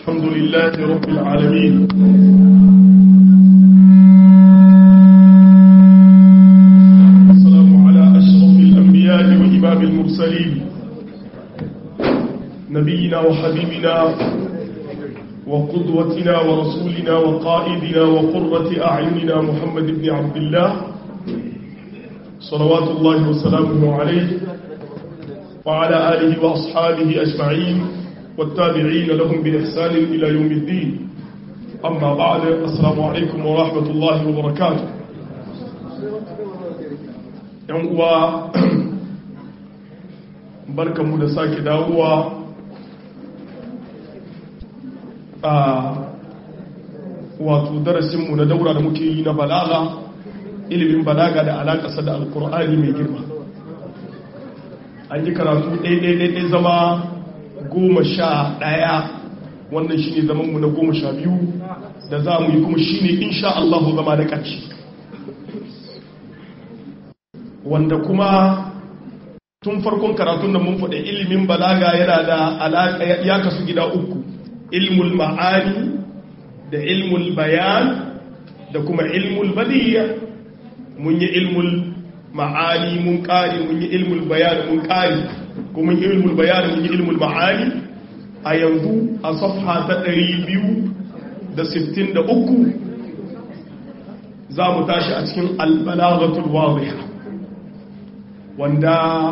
الحمد لله رب العالمين والسلام على أشرف الأنبياء وإمام المرسلين نبينا وحبيبنا وقدوتنا ورسولنا وقائدنا وقرة أعيننا محمد بن عبد الله صلوات الله وسلامه عليه وعلى آله وأصحابه أجمعين والتابعين لهم بإحسان إلى يوم الدين أما بعد السلام عليكم ورحمة الله وبركاته يوم بركة مدساك داوة wato darasinmu na daura da muke yi na balaga ilimin balaga da alaƙasa da alkur'ani mai girma an yi karatu ɗaiɗaiɗaiɗai zama goma sha ɗaya wannan shi ne zamanmu na goma sha biyu da za mu yi kuma shi ne insha Allahu zama da ƙarshe wanda kuma tun farkon karatun da mun faɗi ilimin balaga yana da alaƙa ya kasu gida uku ilmul ma'ani da ilmul bayan da kuma ilmul badiyya mun yi ilmul ma'ani mun ƙari mun yi ilmul bayan mun ƙari kuma mun yi ilmul bayan mun yi ilmul ma'ani a yanzu a safha ta 263 za mu tashi a cikin albalagatul wadiha wanda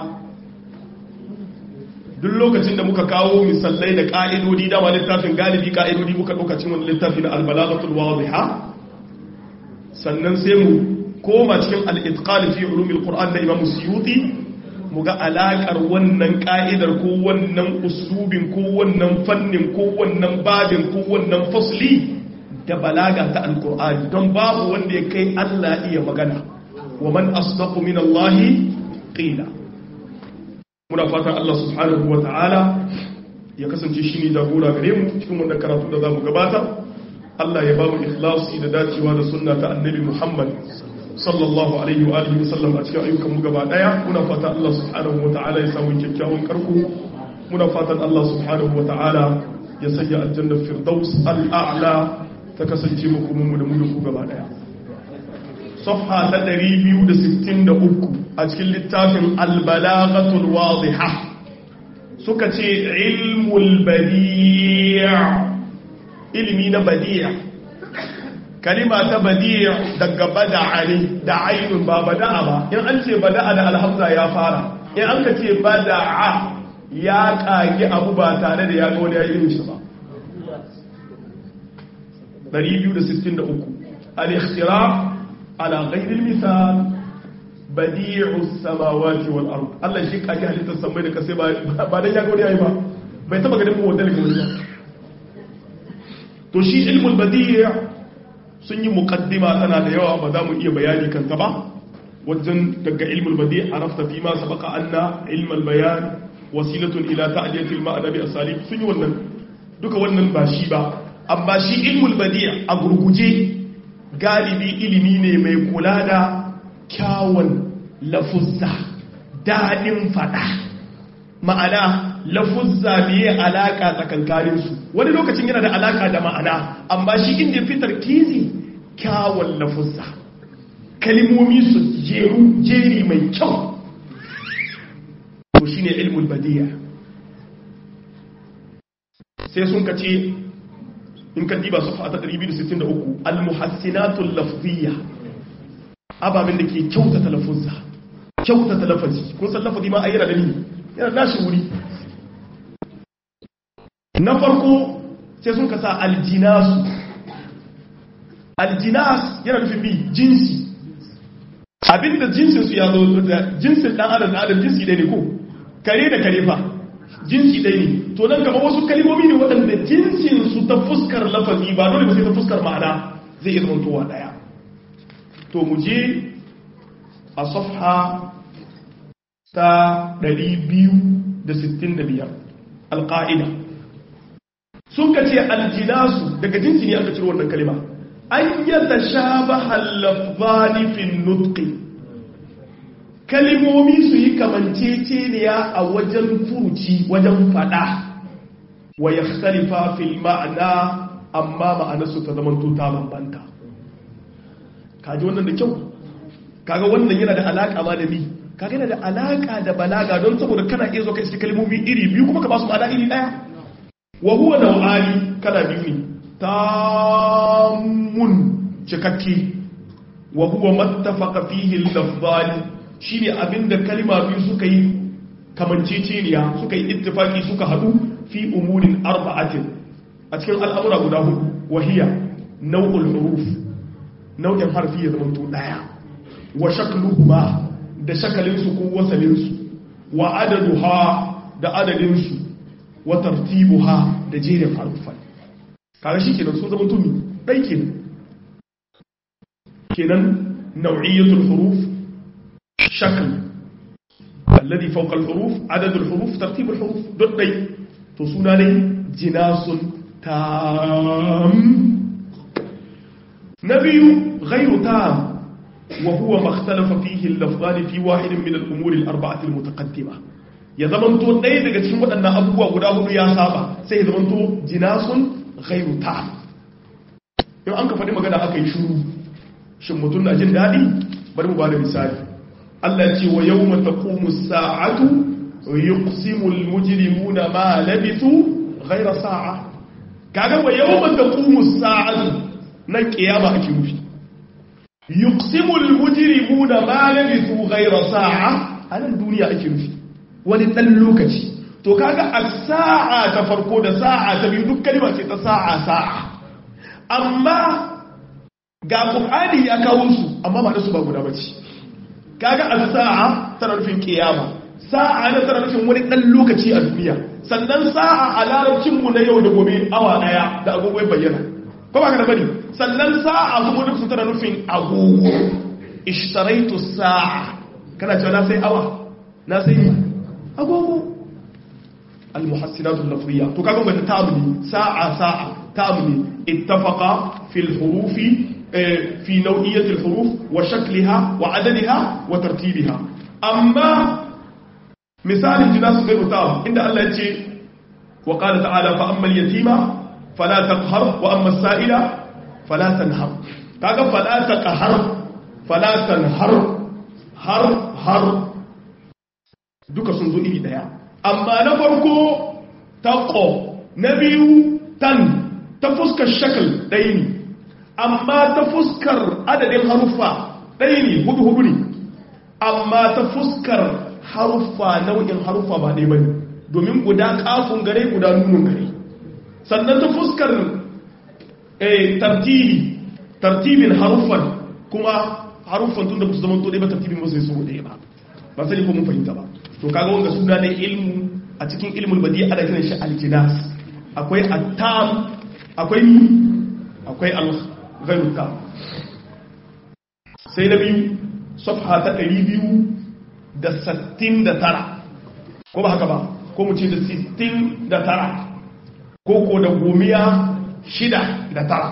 duk lokacin da muka kawo misalai da ƙa'idodi dama littafin galibi ƙa'idodi muka lokacin wani littafi na albalagatul wadiha sannan sai mu koma cikin al'itƙali fi ulumin ƙur'an na imam suyuti mu ga alaƙar wannan ƙa'idar ko wannan uslubin ko wannan fannin ko wannan babin ko wannan fasli da balaga ta alƙur'ani don babu wanda ya kai allah iya magana wa man asdaqu min allahi qila muna fatan Allah subhanahu wa ta'ala ya kasance shi ne jagora gare mu cikin wannan karatu da za mu gabata Allah ya ba mu ikhlasi da dacewa da sunna ta annabi Muhammad sallallahu alaihi wa alihi wasallam a cikin ayyukan mu gaba daya muna fatan Allah subhanahu wa ta'ala ya samu kyakkyawan karko muna fatan Allah subhanahu wa ta'ala ya sanya aljanna firdaus al'a'la ta kasance mu kuma mu da mu da ku gaba daya صفحة تدريبي ودستين دقوكو أتكل للتافن البلاغة الواضحة سكتي علم البديع علمين بديع كلمة بديع دق بدعني دعين با بدأ با إن أنت بدأ دا الحمزة يا فارا إن أنت بدأ يا كاي أبو باتانة يا قولي يا إلمي شبا دريبي ودستين دقوكو الاختراع على غير المثال بديع السماوات والارض الله shi kaji halittar samai da kasai ba dan ya gode yayi ba bai taba ganin mu wadal gori ba to shi ilmul badi' sun yi muqaddima tana da yawa ba za mu iya bayani kan ta ba wajen daga ilmul badi' arafta fi ma sabaqa anna ilmul bayan wasilatun ila ta'diyati al-ma'na bi asalib sun yi wannan duka wannan ba shi ba amma shi ilmul badi' a gurguje galibi ilimi ne mai kula da kyawun lafuzza daɗin faɗa ma'ana lafuzza biye alaƙa tsakankaninsu wani lokacin yana da alaƙa da ma'ana amma shi inda fitar kizi kyawun lafuzza kalimomi su jeru jeri mai kyau to shine ilmul badiya sai sun kace in ka diba safa ta 263 al-muhassinatul lafziyya ababen da ke kyautata lafuzza kyautata lafazi kun san lafazi ma ayyana da ni yana nashi wuri na farko sai sun kasa aljinasu aljinas yana nufin bi jinsi abinda jinsin su ya zo da jinsin dan adam da adam jinsi ɗaya ne ko kare da kare fa jinsi ɗaya ne to nan gaba wasu kalimomi ne waɗanda jinsinsu ta fuskar lafazi ba dole ba sai ta fuskar ma'ana zai iya zamantowa ɗaya to mu je a safha ta 265 alƙa'ida sun ka ce aljinasu daga jinsi ne aka ciro wannan kalima an yadda sha ba halafzanifin nutki kalimomi su yi kamanceceniya a wajen furuci wajen fada wa yakhtalifa fil ma'na amma ma'anarsu ta zamanto ta bambanta kaji wannan da kyau kaga wannan yana da alaka ma da ni kaga yana da alaka da balaga don saboda kana iya zo ka iske kalmomi iri biyu kuma ka ba su ma'ana iri daya wa huwa naw'ani kala biyu ne tamun cikakke wa huwa mattafaqa fihi al-lafzani shine abinda kalma biyu suka yi kamanceceniya suka yi ittifaki suka hadu fi umurin arba'atin a cikin al'amura guda hudu wahiya nau'ul huruf nau'in harfi ya zama to daya wa shakluhuma da shakalinsu ko wasalinsu wa adaduha da adadinsu wa tartibuha da jerin harufan kaga shi kenan sun zama tumi dai kenan kenan nau'iyatul huruf shakl alladhi fawqa al-huruf adadul huruf tartibul huruf duk dai to suna ne jinasun tam نبي غير تام وهو ما اختلف فيه اللفظان في واحد من الأمور الأربعة المتقدمة ya zamanto ɗaya daga cikin waɗannan abubuwa guda hudu ya saba sai ya zamanto jinasun ghairu ta in an ka faɗi magana aka yi shuru shin mutum na jin daɗi bari mu ba da misali Allah ce wa yau mata ƙumu sa'atu yuqsimul mujrimuna ma labithu ghaira sa'a kaga wa yau mata ƙumu sa'atu nan kiyama ake nufi yuqsimul mujrimuna ma labithu ghayra sa'a anan duniya ake nufi wani dan lokaci to kaga as-sa'a ta farko da sa'a ta biyu duk kalma ce ta sa'a sa'a amma ga qur'ani ya kawo su amma ba da su ba guda bace kaga as-sa'a tana nufin kiyama sa'a na tana nufin wani dan lokaci a duniya sannan sa'a a larabcin mu na yau da gobe awa daya da agogo bayyana ko ba ka da bane sannan sa'a kuma duk su tana nufin agogo ishtaraitu sa'a kana cewa na sai awa na sai agogo almuhassinatu lafziya to kaga wata tabni sa'a sa'a tabni ittafaqa fil hurufi fi naw'iyyati al huruf wa shakliha wa adadiha wa tartibiha amma misalin jinasu gairu tab inda Allah ya ce wa qala ta'ala fa amma al yatima fala taqhar wa amma as-sa'ila fala tanhar kaga fala taqhar fala tanhar har har duka sun zo iri daya amma na farko taqo na biyu tan ta fuskar shakal ɗaya ne amma ta fuskar adadin haruffa ɗaya ne hudu hudu ne amma ta fuskar haruffa nau'in haruffa ba ɗaya ba ne domin guda kafin gare guda nunun gare sannan ta fuskar tartibi tartibin haruffan kuma haruffan tun da su zama to ɗaya ba tartibin ba sai so ɗaya ba ba sani ko mun fahimta ba to kaga wanga suna ne ilmu a cikin ilmul badi ana kiran shi aljinas akwai attam akwai ni akwai al-ghairu tam sai na biyu safha ta 269 ko ba haka ba ko mu ce da 69 ko ko da gomiya shida da tara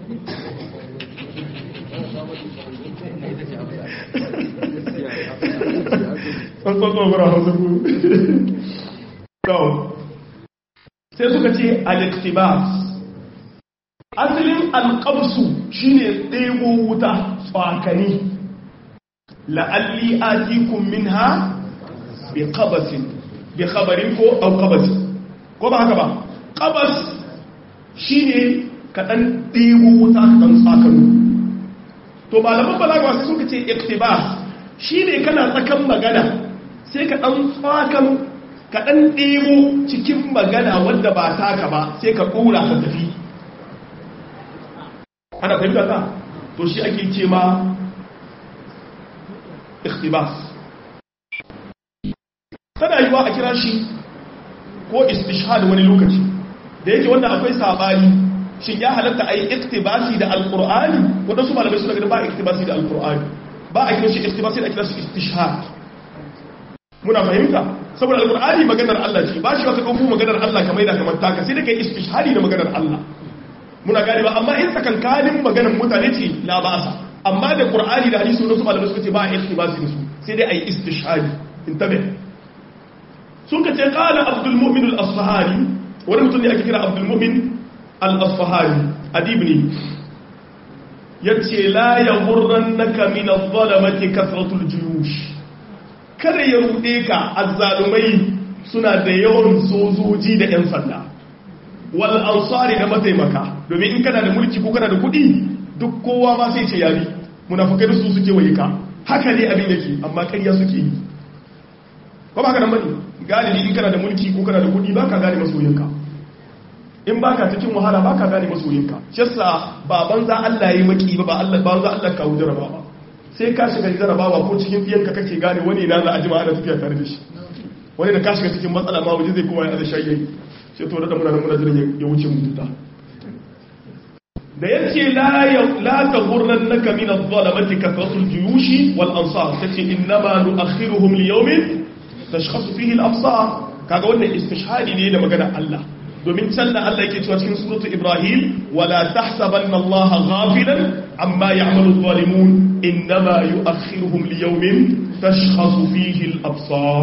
sai suka ce al-iktibas asalin alƙabsu shine ɗebo wuta tsakani la'alli atikun minha bi qabasin bi khabarin ko au qabasin ko ba haka ba qabas shine kaɗan ɗebo wuta kaɗan tsakani to malaman balaga sai suka ce iktibas shine kana tsakan magana sai ka ɗan tsakan ka ɗan ɗebo cikin magana wanda ba taka ba sai ka ɗora ka tafi ana fahimta ta to shi ake ce ma ikhtibas tana yiwa a kira shi ko istishhad wani lokaci da yake wannan akwai sabani shin ya halatta a yi iktibasi da alkur'ani waɗansu malamai suna gani ba iktibasi da alkur'ani ba a kira shi iktibasi da kira shi istishhad muna fahimta saboda alkur'ani maganar Allah ce ba shi wata ɗauko maganar Allah kamar da kamar taka sai da kai istishhadi da maganar Allah muna gane ba amma in tsakankanin maganar mutane ce la ba sa amma da qur'ani da hadisi wasu malamai suka ce ba a iktibasi da su sai dai a yi istishhadi intabe sun ka ce qala abdul mu'min al-asfahani wani mutum ne ake kira abdul mu'min al-asfahani adib ne yace la yaghurrannaka min adh-dhalamati kasratul juyush kada ya rude ka azzalumai suna da yawan sojoji da yan sanda wal ansari da mataimaka domin in kana da mulki ko kana da kudi duk kowa ma sai ce yabi munafikai su suke waye ka haka ne abin yake amma ƙarya suke yi ko ba ka nan bane galibi in kana da mulki ko kana da kudi baka gane masoyinka in baka cikin wahala baka gane masoyinka shi yasa baban za Allah yayi maki ba ba Allah ba za Allah kawo jaraba ba sai ka shiga jarabawa ko cikin diyanka kake gane wani na za a jima ana tafiya tare da shi wani da ka shiga cikin matsala ma waje zai kuma ya da shayi sai to da muna muna jiran ya wuce mu tuta da yace la la taghurrannaka min adh-dhalamati kathratul juyushi wal ansar tace innama nu'akhiruhum li yawmin tashkhasu fihi al-absar kaga wannan istishhadi ne da magana Allah domin can da Allah yake cewa cikin suratu Ibrahim wala tahsabanna Allah ghafilan amma ya'malu adh-dhalimun innama yu'akhiruhum li yawmin tashkhasu fihi al-absar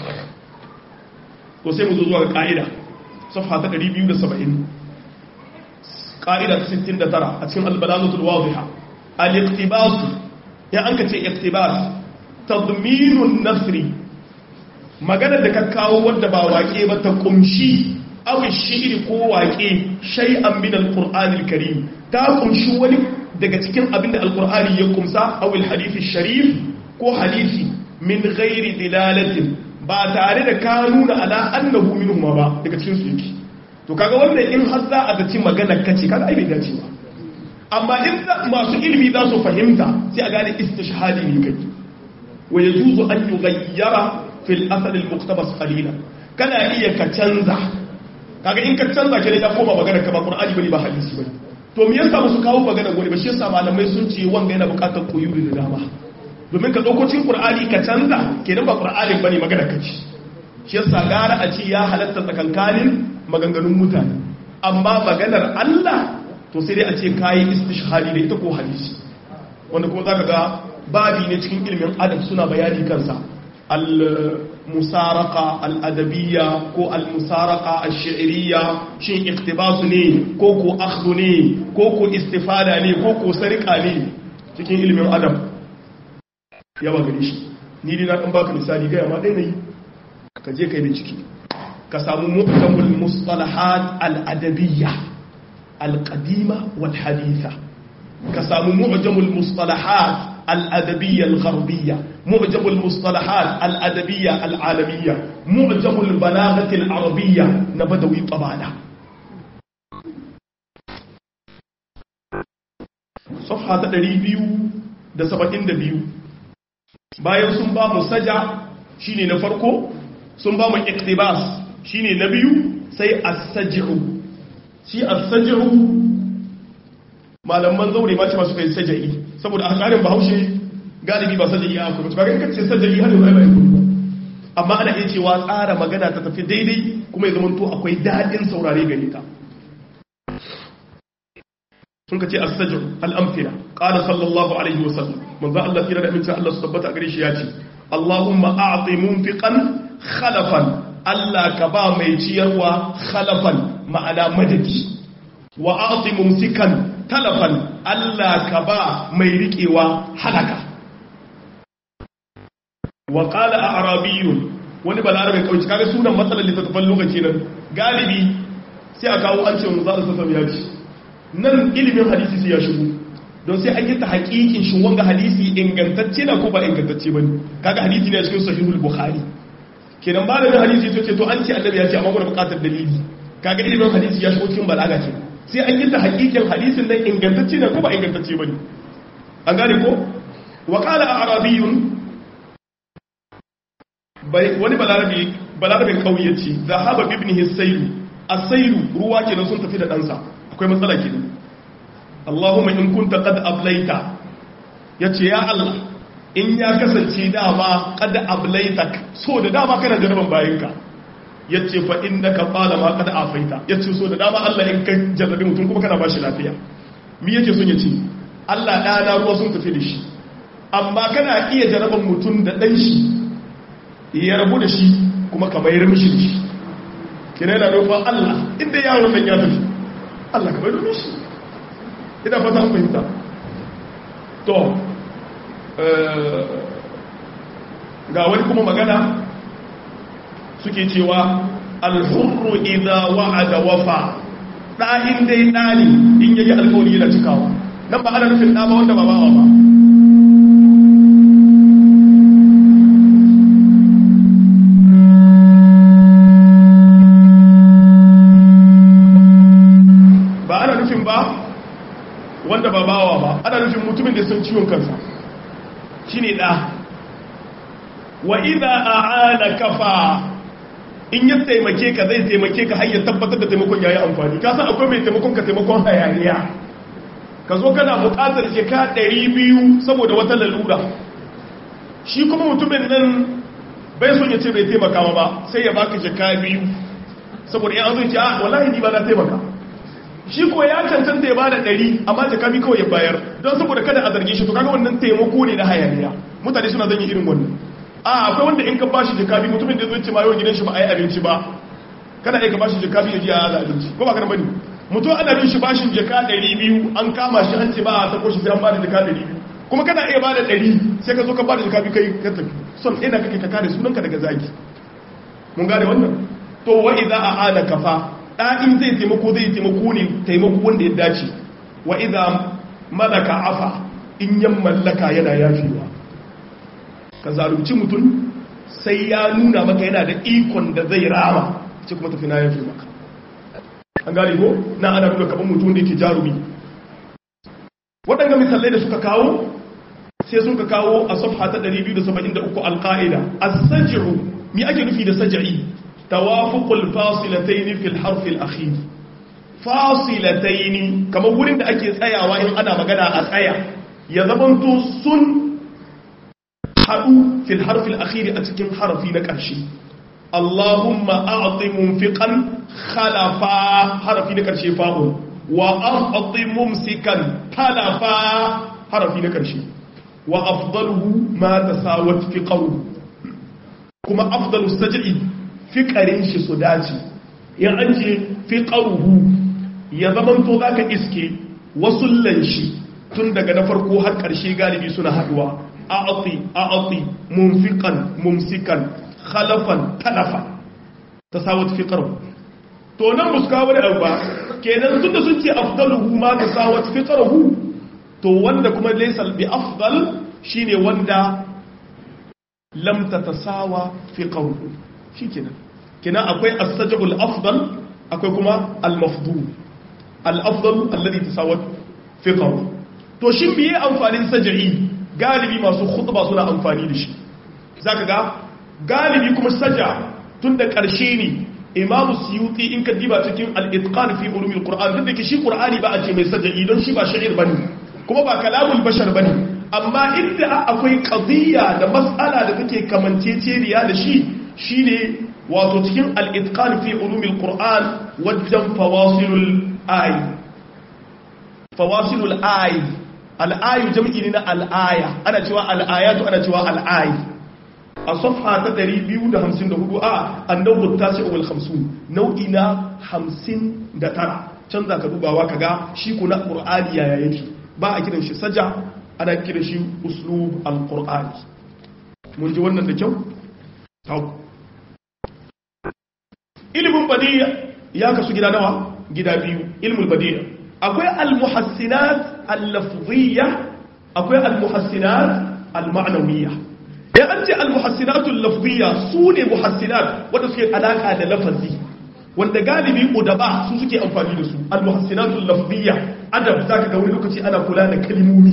to sai mu zo zuwa ga ka'ida safha ta 270 ƙa'ida ta 69 a cikin albalagatul wadiha al-iqtibas ya an ka ce iqtibas tadminun nasri maganar da ka kawo wadda ba waƙe ba ta kumshi awin shi'iri ko waƙe shay'an min al-qur'anil karim ta kumshi wani daga cikin abin da al-qur'ani ya kumsa awil hadithi sharif ko hadithi min ghairi dilalatin ba tare da ka nuna ala annahu minhum ba daga cikin su yake to kaga wannan in har za a zaci magana kace kaga ai bai dace ba amma in masu ilimi za su fahimta sai a gane istishhadi ne kai wa yajuzu an yughayyara fil asal al muqtabas qalilan kana iya ka canza kaga in ka canza ke da koma magana ka ba qur'ani bane ba hadisi bane to me yasa musu kawo magana gore ba shi yasa malamai sun ce wanga yana bukatar koyuri da dama domin ka dauko cikin qur'ani ka canza kenan ba qur'ani bane magana kace shi yasa gara a ce ya halatta tsakankanin maganganun mutane amma maganar Allah to sai dai a ce kayi istishhadi da ita ko hadisi wanda kuma zaka ga babi ne cikin ilimin adab suna bayani kansa al-musaraqa al-adabiyya ko al-musaraqa ash-shi'riyya shin iktibas ne ko ko akhdhu ne ko ko istifada ne ko ko sarika ne cikin ilimin adab yawa gari shi ni dai na dan baka misali ga yamma dai nayi ka je kai bincike ka samu mu'tamul mustalahat al-adabiyya al-qadima wal haditha ka samu mu'jamul mustalahat al-adabiyya al-gharbiyya mu'jamul mustalahat al-adabiyya al-alamiyya mu'jamul balaghati al-arabiyya na badawi tabana safha ta 272 bayan sun ba mu saja shine na farko sun ba mu iktibas shine na biyu sai as-saj'u shi as-saj'u malaman zaure ma ce masu kai sajai saboda a tsarin bahaushe galibi ba sajai ya kuma kaga kace sajai har yau bai amma ana iya cewa tsara magana ta tafi daidai kuma ya zama to akwai dadin saurare gare ka sun ka ce as-saj'u al-amthila qala sallallahu alaihi wasallam manzo Allah kira da aminci Allah su tabbata gare shi ya ce Allahumma a'ti munfiqan khalafan Allah ka ba mai ciyarwa khalafan ma'ana madadi wa a'ti mumsikan talafan Allah ka ba mai riƙewa halaka wa qala a'rabiyyun wani balarabe kauci kaga sunan matsalar littattafan lokaci nan galibi sai a kawo an ce mu za su sassa ya ci nan ilimin hadisi sai ya shigo don sai an yi ta hakikin shi wanga hadisi ingantacce na ko ba ingantacce bane kaga hadisi ne a cikin sahihul bukhari kenan ba da hadisi to ce to an ce annabi ya ce amma kuna buƙatar dalili kaga ilimin hadisi ya shigo cikin balaga ce sai an yi ta hakikin hadisin nan ingantacce ne ko ba ingantacce bane an gane ko wa qala a'rabiyyun wani balarabe balarabe kauye ce zahaba ibnihi sayru as-sayru ruwa kenan sun tafi da ɗansa akwai matsala kenan Allahumma in kunta qad ablaita yace ya Allah in ya kasance dama qad ablaitak so da dama kana jaraban bayinka yace fa innaka qala ma qad afaita yace so da dama Allah in ka jarrabe mutum kuma kana bashi lafiya me yake son yace Allah ɗana ruwa sun tafi da shi amma kana iya jaraban mutum da ɗan shi ya rabu da shi kuma ka mayar mishi da shi kina yana roƙon Allah inda yaron nan ya tafi Allah ka bari shi ina fata an fahimta to ga wani kuma magana suke cewa alhurru idza wa'ada wafa ɗahin dai ɗani in yayi alkawari yana cikawa nan ba ana nufin ɗa ba wanda ba bawa ba ba ana nufin ba wanda ba bawa ba ana nufin mutumin da sun ciwon kansa shine ɗa wa idza a'ana kafa in ya taimake ka zai taimake ka har ya tabbatar da taimakon yayi amfani ka san akwai mai taimakon ka taimakon hayaniya ka zo kana buƙatar jika 200 saboda wata lalura shi kuma mutumin nan bai son ya ce bai taimaka ba sai ya baka jika biyu saboda ya zo ya ce a wallahi ni ba na taimaka shi ko ya cancanta ya bada 100 amma jika biyu kawai ya bayar don saboda kada a zarge shi to kaga wannan taimako ne na hayaniya mutane suna zan yi irin wannan a akwai wanda in ka bashi jikabi mutumin da zai ce ma yau gidan shi ba a yi abinci ba kana aika bashi jikabi ya ji a yaza abinci ko ba kana bane mutum ana bin shi bashin jika 200 an kama shi an ce ba a sako shi sai an bada jika 200 kuma kana iya bada 100 sai ka zo ka bada jikabi kai ka tafi son ina kake ka kare sunanka daga zagi mun gane wannan to wa idza aana kafa da in zai taimako zai taimako ne taimako wanda ya dace wa idza malaka afa in yan mallaka yana yafewa ka zalunci mutum sai ya nuna maka yana da ikon da zai rama ce kuma tafi na yafi maka an gane ko na ana nuna kaban mutum da yake jarumi waɗanda misalai da suka kawo sai suka kawo a safha ta 273 alƙa'ida as-saj'u mi ake nufi da saj'i tawafuqul fasilatayn fil harf al-akhir fasilatayn kamar wurin da ake tsayawa in ana magana a tsaya ya zamanto sun haɗu fil harfin akhiri a cikin harafi na ƙarshe Allahumma a'ti munfiqan khalafa harafi na ƙarshe fa'un wa a'ti mumsikan talafa harafi na ƙarshe wa afdaluhu ma tasawat fi qawli kuma afdalu saj'i fi qarin shi su dace ya an ce fi qawluhu ya zamanto zaka iske wasullan shi tun daga na farko har ƙarshe galibi suna haɗuwa a'ati a'ati munfiqan mumsikan khalafan talafa tasawut fi qarb to nan muska wani abu ba kenan tunda sun ce afdaluhu ma tasawut fi qarhu to wanda kuma laysa bi afdal shine wanda lam tatasawa fi qarhu shikenan kenan akwai as-sajbul afdal akwai kuma al-mafdul al-afdal alladhi tasawat fi qarhu to shin biye amfanin saj'i galibi masu khutba suna amfani da shi zaka ga galibi kuma saja tun da ƙarshe ne imamu suyuti in ka diba cikin al-itqan fi ulumil qur'an duk da ke shi qur'ani ba a ce mai saja'i don shi ba sha'ir bane kuma ba kalamul bashar bane amma inda akwai qadiyya da mas'ala da take kamanceceniya da shi shine wato cikin al-itqan fi ulumil qur'an wajen fawasilul ay fawasilul ay al'ayu jam'i ne na al'aya ana cewa al'ayatu ana cewa al'ayi a safha ta 254 a annabu ta ce wal 50 nau'i na 59 can za ka dubawa ka ga shi ku na ƙur'ani yaya yake ba a kiran shi saja ana kiran shi uslub al-ƙur'ani mun ji wannan da kyau? ilimin badiya ya kasu gida nawa gida biyu ilimin badiya akwai al-muhassinat al-lafziyya akwai al-muhassinat al-ma'nawiyya ya an ce al-muhassinat al-lafziyya su ne muhassinat wanda suke alaka da lafazi wanda galibi udaba su suke amfani da su al-muhassinat al-lafziyya adab zaka ga wani lokaci ana kula da kalmomi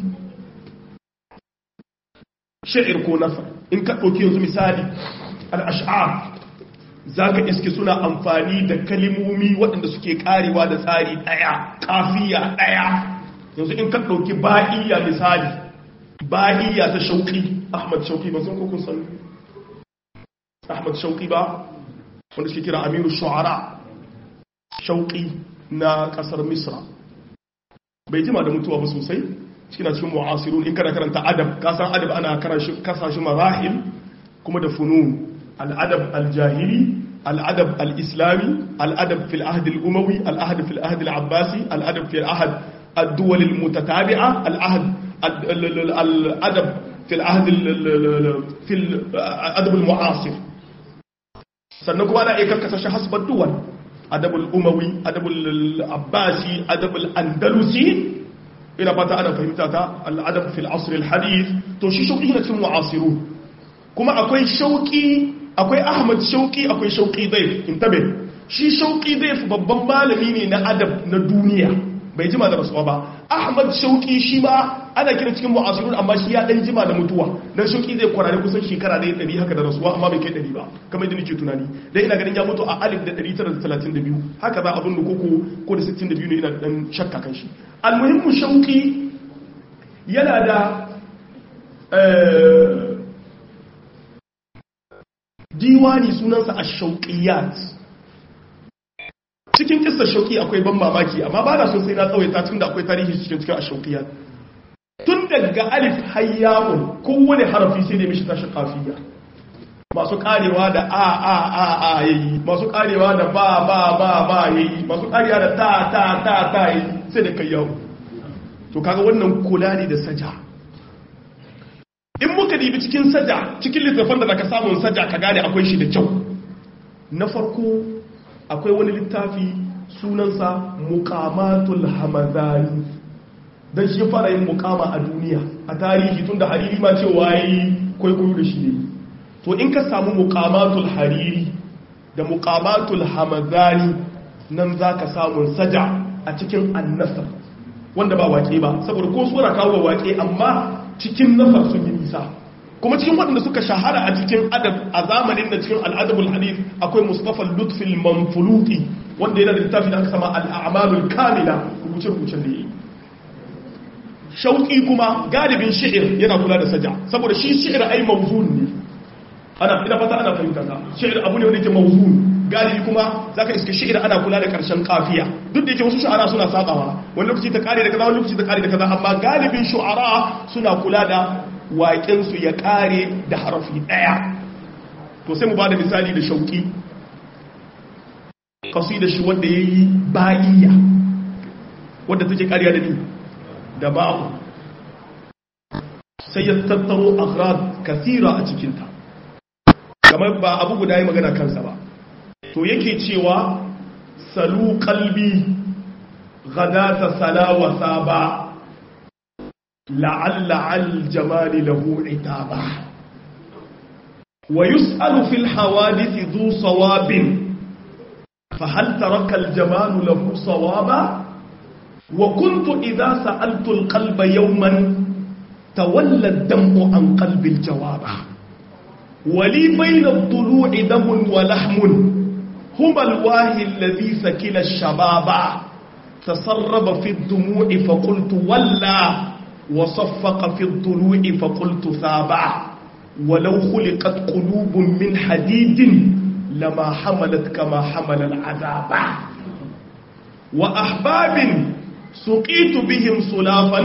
sha'ir ko nasa in ka dauki yanzu misali al-ash'ar zaka iske suna amfani da kalimomi waɗanda suke karewa da tsari ɗaya kafiya ɗaya yanzu in ka ɗauki ba'iya misali ba'iya ta shauƙi ahmad shauƙi ba sun kukun san ahmad shauƙi ba wanda suke kira amiru shu'ara shauƙi na ƙasar misra bai jima da mutuwa ba sosai cikin cikin mu'asirun in kana karanta adab kasan adab ana kasashe marahil kuma da funun al'adab aljahili الأدب الإسلامي الأدب في العهد الأموي الأدب في العهد العباسي الأدب في العهد الدول المتتابعة العهد الأدب في العهد في الأدب المعاصر sannan kuma ana iya karkasa shi hasbar duwan adabul umawi adabul abbasi adabul andalusi ina fata ana fahimta ta al'adab fil asr al hadith to shi shauki na cikin mu'asiru kuma akwai shauki akwai ahmad shauki akwai shauki daif intabe shi shauki daif babban malami ne na adab na duniya bai jima da rasuwa ba ahmad shauki shi ma ana kira cikin mu'asirun amma shi ya dan jima da mutuwa dan shauki zai kwarare kusan shekara da ɗari haka da rasuwa amma bai kai ɗari ba kamar yadda nake tunani dan ina ganin ya mutu a alif da ɗari tara da talatin da biyu haka za abin da koko ko da sittin da biyu ne ina dan shakka kan shi almuhimmu shauki yana da diwani sunansa ash-shauqiyat cikin kissar shauki akwai ban mamaki amma ba na so sai na tsawaita tun da akwai tarihi cikin cikin ashaukiya tun daga alif hayyamun kowane harafi sai da mishi tashi kafiya masu karewa da a a a a yayi masu karewa da ba ba ba ba yayi masu karewa da ta ta ta ta yayi sai da kai yawo to kaga wannan kula ne da saja in muka dibi cikin saja cikin littafin da zaka samu saja ka gane akwai shi da kyau na farko akwai wani littafi sunansa mukamatul hamadani don shi fara yin mukama a duniya a tarihi tun da hariri ma cewa yi kwaikwayo da shi ne to in ka samu mukamatul hariri da mukamatul hamadani nan za ka samun saja a cikin annasar wanda ba wake ba saboda ko suna kawo wake amma cikin nasar sun yi nisa kuma cikin waɗanda suka shahara a cikin adab a zamanin da cikin al'adabul hadith akwai mustafa lutfil manfuluti wanda yana da littafi da aka sama al'amalul kamila rubuce-rubucen da yi shauƙi kuma galibin shi'ir yana kula da saja saboda shi shi'ir ai mawzun ne ana ina fata ana fahimta ka shi'ir abu ne wanda yake mawzun galibi kuma zaka iska shi'ir ana kula da karshen kafiya duk da yake wasu shu'ara suna sabawa wani lokaci ta kare da kaza wani lokaci ta kare da kaza amma galibin shu'ara suna kula da waƙensu ya ƙare da harafi ɗaya to sai mu ba da misali da shauƙi kasu da shi wanda ya yi bayiya wadda take ƙariya da ni da ba'u sai ya tattaro akhrad kasira a cikinta kamar ba abu guda yi magana kansa ba to yake cewa salu kalbi gadata salawasa ba لعل على الجمال له عتابا ويسأل في الحوادث ذو صواب فهل ترك الجمال له صوابا وكنت إذا سألت القلب يوما تولى الدمع عن قلب الجواب ولي بين الضلوع دم ولحم هما الواهي الذي سكل الشباب تسرب في الدموع فقلت ولا وصفق في الضلوع فقلت ثابع ولو خلقت قلوب من حديد لما حملت كما حمل العذاب وأحباب سقيت بهم صلافا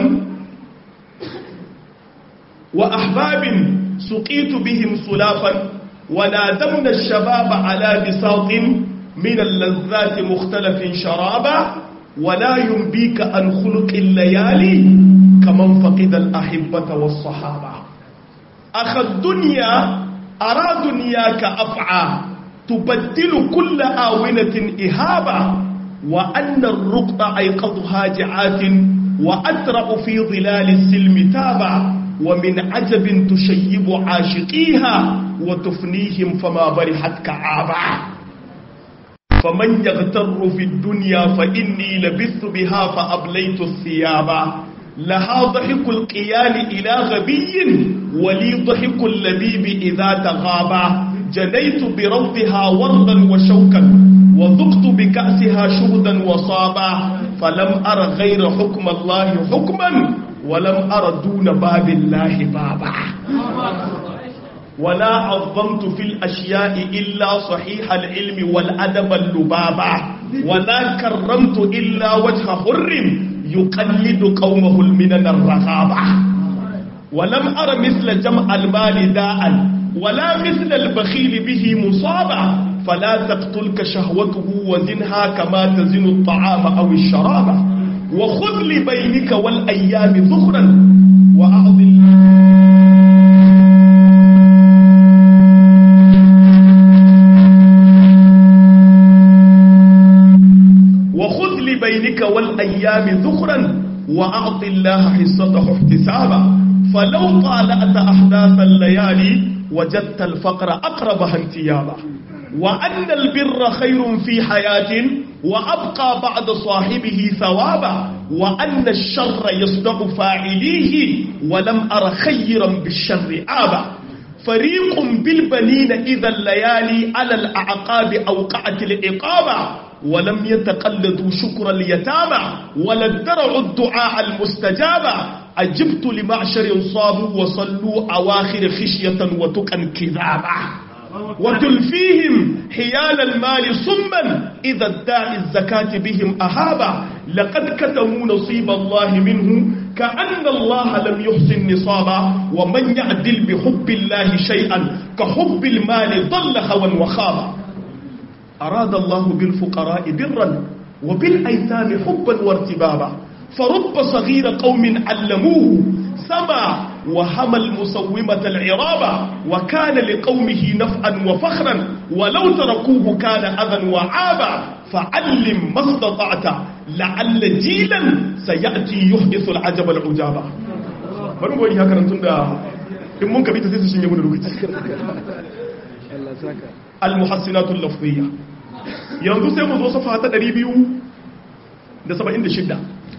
وأحباب سقيت بهم صلافا ونادمنا الشباب على بساط من اللذات مختلف شرابا ولا ينبيك عن خلق الليالي كمن فقد الأحبة والصحابة أخ الدنيا أرى دنياك أفعى تبدل كل آونة إهابة وأن الرقط أيقظ هاجعات وأترع في ظلال السلم تابع ومن عجب تشيب عاشقيها وتفنيهم فما برحت كعابا فمن يغتر في الدنيا فإني لبثت بها فأبليت الثياب لها ضحك القيال إلى غبي ولي ضحك اللبيب إذا تغابا جنيت بروضها وردا وشوكا وذقت بكأسها شهدا وصابا فلم أر غير حكم الله حكما ولم أر دون باب الله بابا ولا عظمت في الأشياء إلا صحيح العلم والأدب اللبابا ولا كرمت إلا وجه حر يقلد قومه المنن الرغابة ولم أر مثل جمع المال داء ولا مثل البخيل به مصابا فلا تقتلك شهوته وزنها كما تزن الطعام أو الشراب وخذ لبينك والأيام ذخرا وأعظم وخذ لبينك والأيام ذخرا وأعط الله حصته احتسابا فلو طالعت أحداث الليالي وجدت الفقر أقربها انتيابا وأن البر خير في حياة وأبقى بعد صاحبه ثوابا وأن الشر يصدق فاعليه ولم أر خيرا بالشر آبا فريق بالبنين إذا الليالي على الأعقاب أوقعت الإقامة ولم يتقلدوا شكر اليتامى ولا ادرعوا الدعاء المستجابة أجبت لمعشر صابوا وصلوا أواخر خشية وتقا كذابا وتلفيهم حيال المال صما إذا ادعي الزكاة بهم أهابا لقد كتموا نصيب الله منه كأن الله لم يحسن نصابا ومن يعدل بحب الله شيئا كحب المال ضل هوى وخابا أراد الله بالفقراء برا وبالأيتام حبا وارتبابا فرب صغير قوم علموه سما وهم المسومة العرابة وكان لقومه نفعا وفخرا ولو تركوه كان أذى وعابا فعلم ما استطعت لعل جيلا سيأتي يحدث العجب العجابا bari mu yi haka nan tunda in mun kabita sai su shinge mu da lokaci al-muhassinatul lafziyya yanzu sai mu zo safa ta 276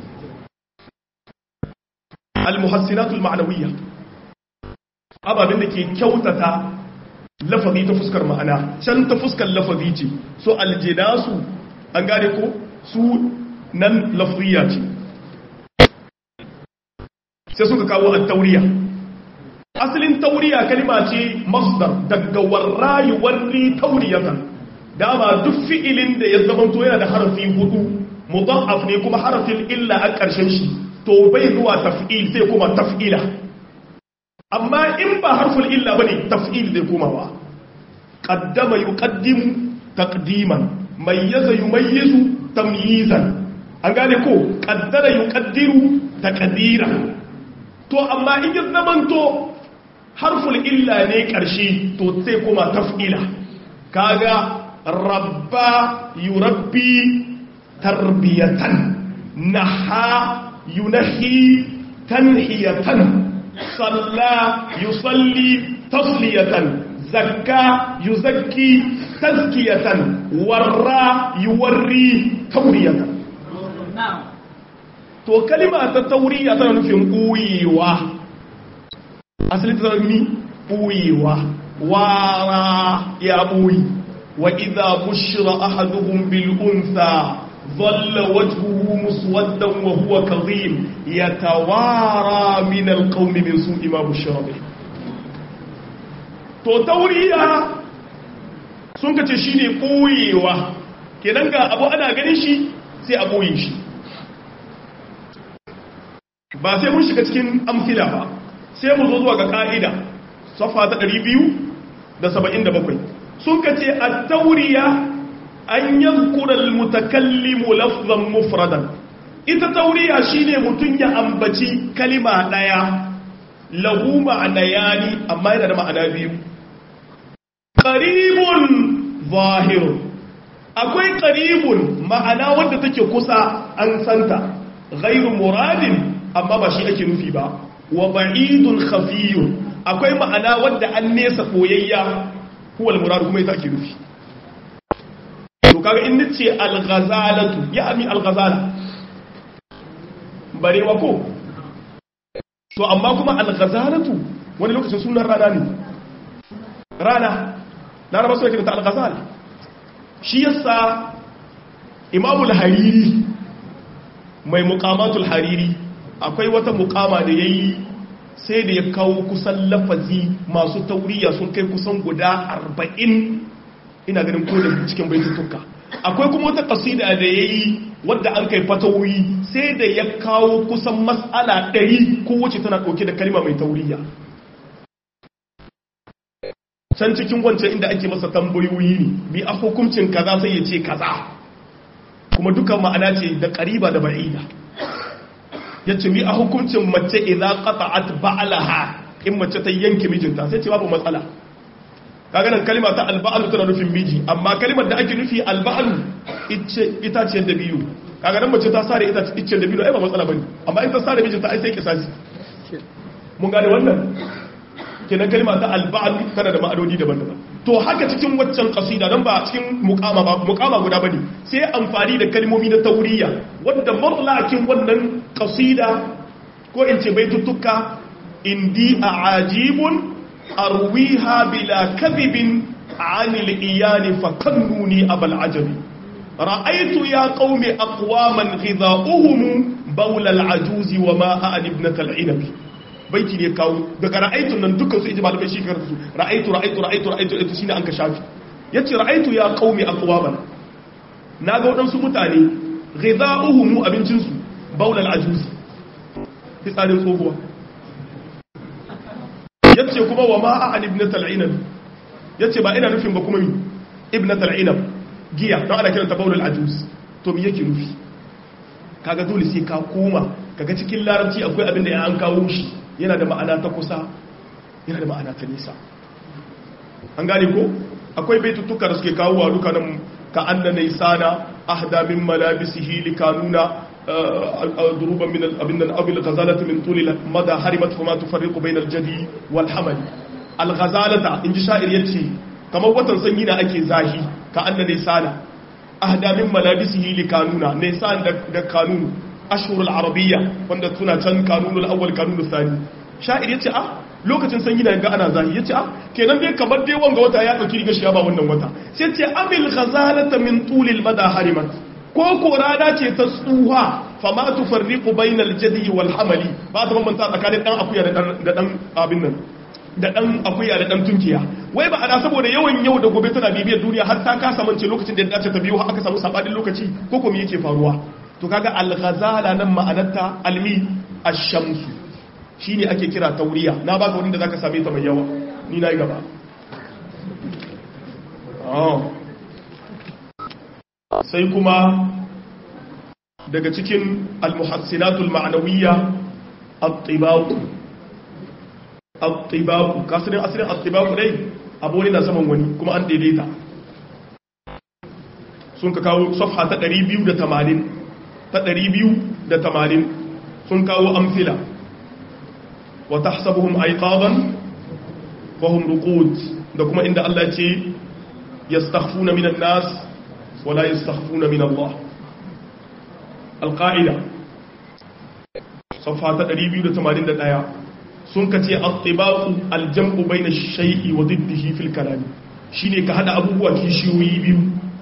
al-muhassinatul ma'nawiyya ababen da ke kyautata lafazi ta fuskar ma'ana can ta fuskar lafazi ce so aljinasu an gane ko su nan lafziyya ce sai suka kawo at-tauriya asalin tauriya kalima ce masdar daga warrayi warri tauriyatan dama duk fi'ilin da ya zamanto yana da harafi hudu mudaf ne kuma harafin illa a ƙarshen shi to bai zuwa taf'il sai kuma taf'ila amma in ba harful illa bane taf'il zai kuma wa qaddama yuqaddimu taqdiman mayyaza yumayyizu tamyizan an gane ko qaddara yuqaddiru taqdira to amma in ya zamanto harful illa ne ƙarshe to sai kuma taf'ila kaga rabba yurabbi tarbiyatan naha yunahi tanhiyatan salla yusalli tasliyatan zakka yuzakki tazkiyatan warra yuwarri tauriyatan to kalima ta tauriya tana nufin ɓuyewa asali ta zama ɓuyewa wara ya ɓuyi wa idha bushira ahaduhum bil untha dhalla wajhuhu muswaddan wa huwa kadhim yatawara min al qawmi min su'i ma bushira bih to tauriya sun kace shine ɓuyewa kenan ga abu ana ganin shi sai a ɓoye shi ba sai mun shiga cikin amfila ba sai mu zo zuwa ga ka'ida safa ta 277 sun ka ce a tauriya an yankura mutakallimu lafzan mufradan ita tauriya shine mutum ya ambaci kalima daya lahu ma'ana yani amma yana da ma'ana biyu qaribun zahir akwai qaribun ma'ana wanda take kusa an santa ghairu muradin amma ba shi ake nufi ba wa ba'idun khafiyun akwai ma'ana wadda an nesa koyayya huwal murad kuma ita ake nufi to kaga in nace al-ghazalatu ya ami al-ghazala barewa ko to amma kuma al-ghazalatu wani lokacin sunan rana ne rana laraba suna kiranta al-ghazala shi yasa imamul hariri mai muqamatul hariri akwai wata mukama da ya yi sai da ya kawo kusan lafazi masu tauriya sun kai kusan guda arba'in ina ganin ko da cikin baitutuka akwai kuma wata kasida da ya yi wadda an kai fatawoyi sai da ya kawo kusan matsala ɗari ko wacce tana ɗauke da kalima mai tauriya can cikin wancan inda ake masa tambayoyi ne bi a hukuncin kaza sai ya ce kaza kuma dukan ma'ana ce da ƙariba da ba'ida ya ce mi a hukuncin mace idan qata'at ba'alaha in mace ta yanke mijinta sai ce babu matsala kaga nan kalma ta alba'alu tana nufin miji amma kalmar da ake nufi alba'alu ita ce da biyu kaga nan mace ta sare ita ce da biyu ai ba matsala bane amma in ta sare mijinta ai sai kisasi mun gane wannan kenan kalma ta alba'alu tana da ma'anoni daban-daban to haka cikin waccan kasida don ba cikin mukama ba mukama guda bane sai amfani da kalmomi na tauriya wanda mallakin wannan kasida ko in ce baituttuka indi a'ajibun arwiha bila kadhibin anil iyani fakannuni abal ajabi ra'aytu ya qaumi aqwaman ghidha'uhum bawla al-ajuzi wa ma a'an ibnatal inabi baiti ne kawo daga ra'aitun nan dukkan su iji malamai shi karatu su ra'aitu ra'aitu ra'aitu ra'aitu ra'aitu shine an ka shafi yace ra'aitu ya qaumi aqwaman naga wadansu mutane ghidha'uhum abincin su baulal ajuz fitsarin tsohuwa yace kuma wa ma an ibnat al-inab yace ba ina nufin ba kuma mi ibnat al-inab giya don ana kiranta baulal ajuz to me yake nufi kaga dole sai ka koma kaga cikin larabci akwai abin da ya an kawo shi yana da ma'ana ta kusa yana da ma'ana ta nisa an gane ko akwai baituttuka da suke kawo wa duka nan ka anna naysana ahda min malabisihi likanuna duruban min abin nan abil ghazalati min tulil mada harimat fama tufarriqu bayna al-jadi wal hamal al-ghazalata inji sha'ir yace kamar watan sanyi na ake zahi ka anna naysana ahda min malabisihi likanuna naysan da kanunu ashhurul arabiyya wanda suna can kanunul awwal kanunul thani sha'ir yace ah lokacin sanyi na ga ana zahi yace ah kenan dai kamar dai wanga wata ya dauki riga shi ba wannan wata sai ce amil ghazalata min tulil mada harimat ko ko rana ce ta tsuha fama tufarriqu bainal jadi wal hamali ba ta bambanta tsakanin dan akuya da dan abin nan da dan akuya da dan tunkiya wai ba ana saboda yawan yau da gobe tana bibiyar duniya har ta kasa mance lokacin da ya dace ta biyo har aka samu sabadin lokaci ko kuma yake faruwa to kaga al-ghazala nan ma'anarta almi ash-shamsu shine ake kira tauriya na baka wani da zaka same ta mai yawa ni nayi gaba sai kuma daga cikin al-muhassinatul ma'nawiyya at-tibaq at-tibaq kasirin asirin at-tibaq dai abu ne na saman wani kuma an daidaita sun ka kawo safha ta 280 ta 280 sun kawo amfila wa tahsabuhum ayqadan wa hum ruqud da kuma inda Allah ce yastakhfuna minan nas wa la yastakhfuna min Allah alqaida safha ta 281 sun ka ce at-tibaqu al-jam'u bayna ash-shay'i wa diddihi fil kalam shine ka hada abubuwa kishiyoyi biyu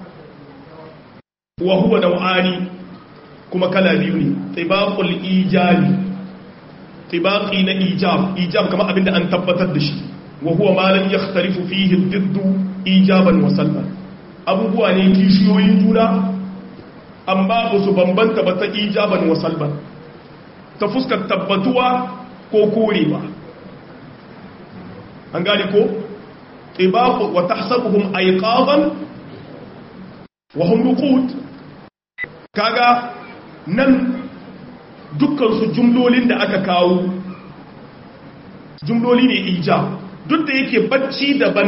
wa huwa naw'ani kuma kala biyu ne tibaqul ijabi tibaqi na ijab ijab kamar abinda an tabbatar da shi wa huwa ma lam yakhtalifu fihi ad-didd ijaban wa salban abubuwa ne kishiyoyin juna amma ba su bambanta ba ta ijaban wa salban ta fuskar tabbatuwa ko korewa an gane ko tibaqu wa tahsabuhum ayqadan wa hum ruqud kaga nan dukkansu jumlolin da aka kawo jumloli ne ija duk da yake bacci daban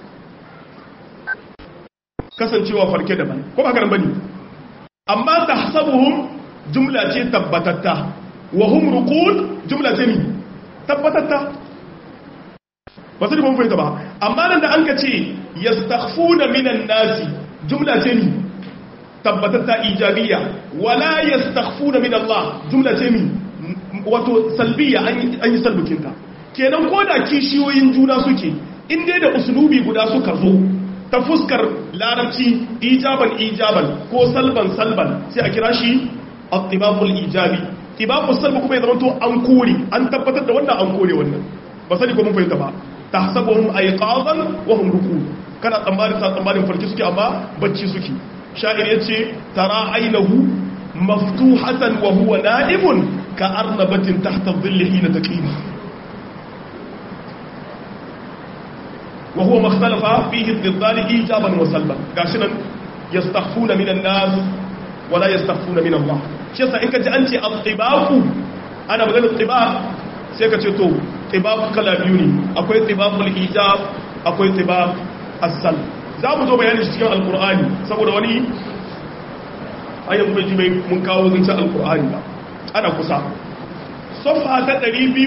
kasancewa farke daban ko ba karan bane amma tahsabuhum jumla ce tabbatatta wa hum ruqud jumla ce ni tabbatatta ba sai mun fahimta ba amma nan da an ka ce yastakhfuna minan nasi jumla ce ni tabbatatta ijabiyya wala yastakhfuna min Allah jumla ce mi wato salbiya an yi salbukinta kenan ko da kishiyoyin juna suke in dai da usulubi guda suka zo ta fuskar larabci ijaban ijaban ko salban salban sai a kira shi at-tibaqul ijabi tibaqus salb kuma ya zama to an kore an tabbatar da wannan an kore wannan ba sani ko mun fahimta ba tahsabuhum ayqadan wa hum rukud kana tsammanin sa tsammanin farki suke amma bacci suke sha'ir ya ce tara ainihu maftuhatan wa huwa na'imun ka arnabatin tahta dhilli hina taqima wa huwa makhtalafa fihi dhiddani ijaban wa salban gashi nan yastakhfuna minan nas wala yastakhfuna min Allah shi yasa in ka ji an ce al-tibaqu ana magana tibaq sai ka ce to tibaq kala biyu ne akwai tibaqul ijab akwai tibaq as-sal za mu zo bayanin shi cikin alqur'ani saboda wani ayyan bai ji mai mun kawo zancen alqur'ani ba ana kusa safha ta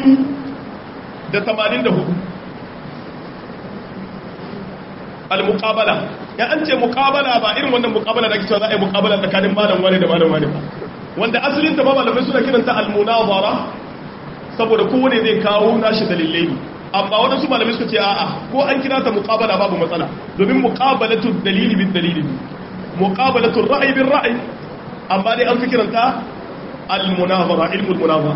284 al-muqabala ya an ce muqabala ba irin wannan muqabala da ake cewa za a yi muqabala tsakanin malam wani da malam wani ba wanda asalin ta ba malamai suna kiranta al-munazara saboda kowane zai kawo nashi dalilai ne amma waɗansu malamai suka ce a'a ko an kira ta muqabala babu matsala domin muqabalatu dalili bin dalili muqabalatu ra'yi bin ra'yi amma dai an fi kiranta al-munazara ilmul munazara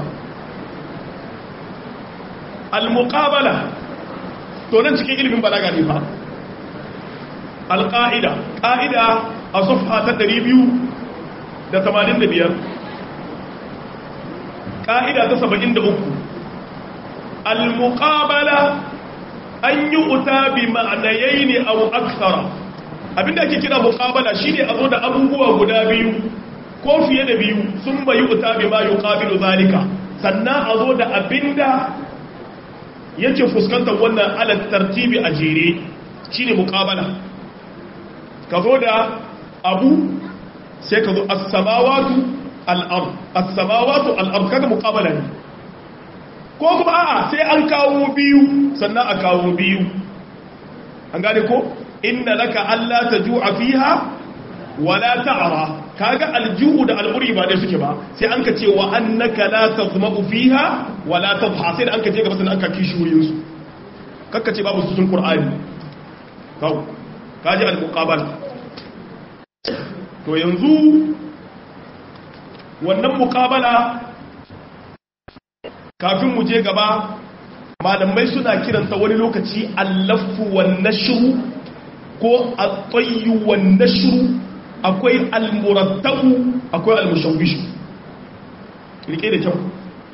al-muqabala to nan cikin ilimin balaga ne fa al-qa'ida qa'ida a safha ta 200 da 85 ƙa'ida ta 73 al-muqabala an yi uta bi ma'anayai ne a aksara abinda ake kira muqabala shine a zo da abubuwa guda biyu ko fiye da biyu sun bayi uta bi ma yuqabilu zalika sannan a zo da abinda yake fuskantar wannan alat tartibi a jere shine muqabala ka zo da abu sai ka zo as-samawatu al-ard as-samawatu al-ard kaga muqabala ne ko kuma a'a sai an kawo biyu sannan a kawo biyu an gane ko inna laka alla tajua fiha wala ta'ra kaga al-ju'u da al-uri ba dai suke ba sai an ka ce wa annaka la tazma'u fiha wala tadha sai an ka je gaba sannan an ka kishuyin su kakka ce babu su sun qur'ani kawo kaji al-muqabala to yanzu wannan mukabala kafin mu je gaba malamai suna kiranta wani lokaci allafu wan nashru ko at-tayyu wan nashru akwai al-murattabu akwai al-mushawwish rike da kyau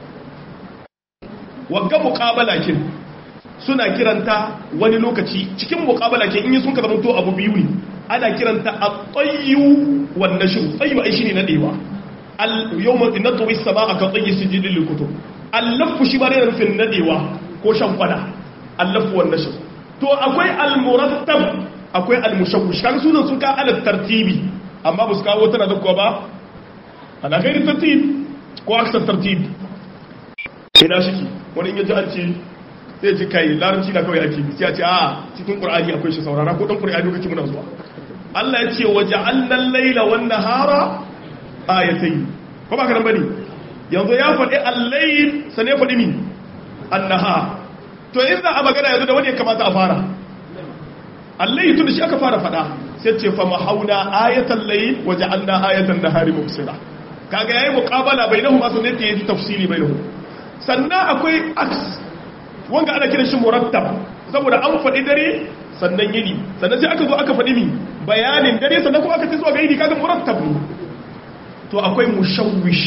wagga mukabala kin suna kiranta wani lokaci cikin mukabala ke in yi sun ka zama to abu biyu ne ana kiranta at-tayyu wan nashru tayyu ai shine nadewa al-yawma natwi as-samaa ka tayyi sijil lil-kutub al-lafu shi ba ne rufin nadewa ko shan kwada al-lafu wan nashru to akwai al-murattab akwai al-mushawwish kan sunan sun ka ala tartibi amma ba su kawo tana da kuwa ba ana gairi tartib ko aksar tartib ina shiki wani in yaji an ce sai ji kai larabci na kawai ake sai a ce a cikin qur'ani akwai shi saurara ko dan qur'ani kake muna zuwa Allah ya ce waja'alna al-laila wan nahara ayatayn ko ba ka nan bane yanzu ya faɗi al-layl sai ya faɗi min an-nahar to in za a magana yanzu da wani ya kamata a fara al-layl tun da shi aka fara faɗa sai ce fa mahauna ayatan layl waja'alna ayatan nahari mubsira kaga yayi muqabala bainahuma sannan ta yi tafsiri bainahum sannan akwai aks wanga ana kiran shi murattab saboda an faɗi dare sannan yini sannan sai aka zo aka faɗi mi bayanin dare sannan kuma aka ce zuwa ga yini kaga murattab ne to akwai mushawwish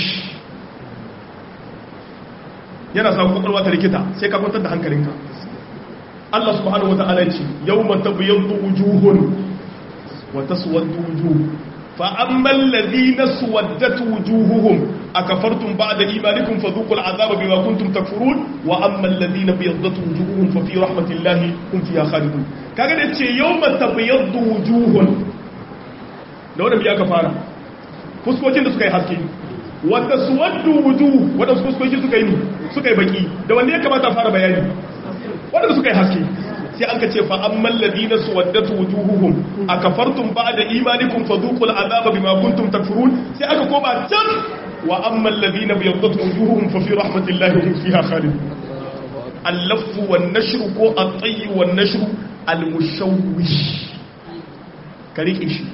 yana sa kwakwalwa ta rikita sai ka kwantar da hankalinka Allah subhanahu wata'ala ce yawma tabyaddu wujuhun wa taswaddu wujuh fa amma alladhina suwaddat wujuhuhum akafartum ba'da imanikum fadhuqul azaba bima kuntum takfurun wa amma alladhina biyaddat wujuhuhum fa fi rahmatillahi hum fiha khalidun kaga da ce yawma tabyaddu wujuhun da wannan biya ka fara fuskokin da suka yi haske wa taswaddu wujuh wanda fuskokin suka yi suka yi baki da wanne ya kamata fara bayani wanda suka yi haske sai an ka ce fa amman ladina suwaddatu wujuhuhum akafartum ba'da imanikum fadhuqul azaba bima kuntum takfurun sai aka koma can wa amman ladina biyaddat wujuhuhum fa fi rahmatillahi hum fiha khalidun al-laffu wan nashru ko at-tayy wan nashru al-mushawwish karike shi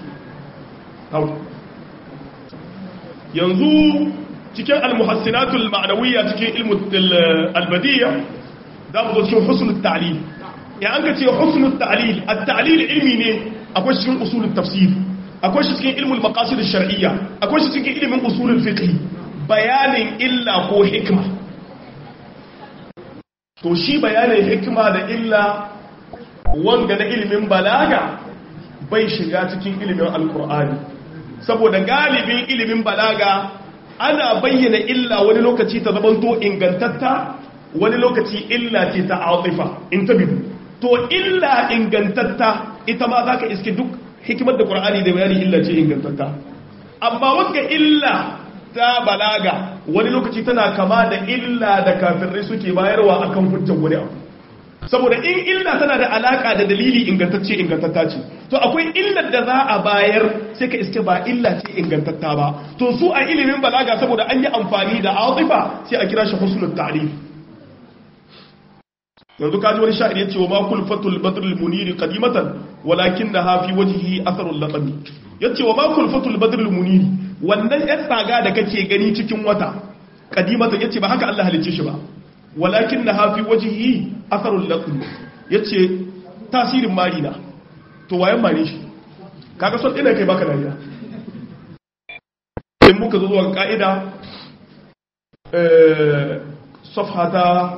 yanzu cikin al-muhassinatul ma'nawiyya cikin ilmu al-badiyya za mu zo cikin husnul ta'lil ya an ka ce husnul ta'lil at-ta'lil ilmi ne akwai cikin usulul tafsir akwai shi cikin ilmul maqasid ash-shar'iyya akwai shi cikin ilmin usulul fiqh bayanin illa ko hikma to shi bayanin hikma da illa wanga na ilimin balaga bai shiga cikin ilimin alkur'ani saboda galibin ilimin balaga ana bayyana illa wani lokaci ta zamanto ingantatta wani lokaci illa ce ta atifa in ta bidu to illa ingantatta ita ma za ka iske duk hikimar da ƙur'ani da bayani illa ce ingantatta amma wanga illa ta balaga wani lokaci tana kama da illa da kafirai suke bayarwa akan hujjar wani abu saboda in illa tana da alaka da dalili ingantacce ingantatta ce to akwai illar da za a bayar sai ka iske ba illa ce ingantatta ba to su a ilimin balaga saboda an yi amfani da atifa sai a kira shi husnul ta'rif yanzu kaji wani sha'ir yace wa ma kulfatul badr al munir qadimatan walakinnaha fi wajhihi atharul laqami yace wa ma kulfatul badr al munir wannan yan tsaga da kake gani cikin wata qadimatan yace ba haka Allah halicce shi ba walakin na hafi wajihi asarun laƙun ya ce tasirin marina to wayan mari shi kaga son ina kai baka dariya in muka zo zuwa ka'ida safhata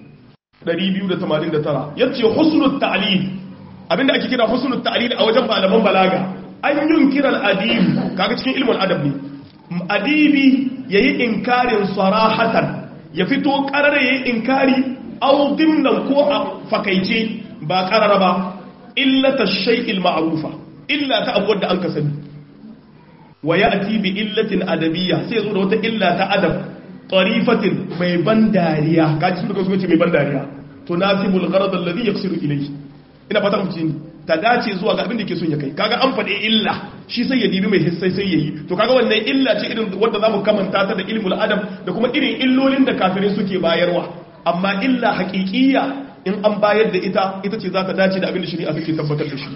289 ya ce husnul ta'lil abinda ake kira husnul ta'lil a wajen malaman balaga an yin kiran adibi kaga cikin ilmin adab ne adibi yayi inkarin sarahatan ya fito karara ya yi inkari au dimnan ko a fakaice ba karara ba illata shay'il ma'rufa illa ta abu wadda an ka sani wa ya'ti bi illatin adabiyya sai zo da wata illa ta adab tarifatin mai ban dariya kaji sun da kuma ce mai ban dariya to nasibul gharad alladhi yaqsiru ilayhi ina fata mu ni ta dace zuwa ga abin da ke son ya kai kaga an faɗi illa shi sai ya dibi mai hissai sai yayi to kaga wannan illa ce irin wanda zamu kamanta ta da ilmul adam da kuma irin illolin da kafirai suke bayarwa amma illa haƙiƙiyya in an bayar da ita ita ce za ta dace da abin da shari'a take tabbatar da shi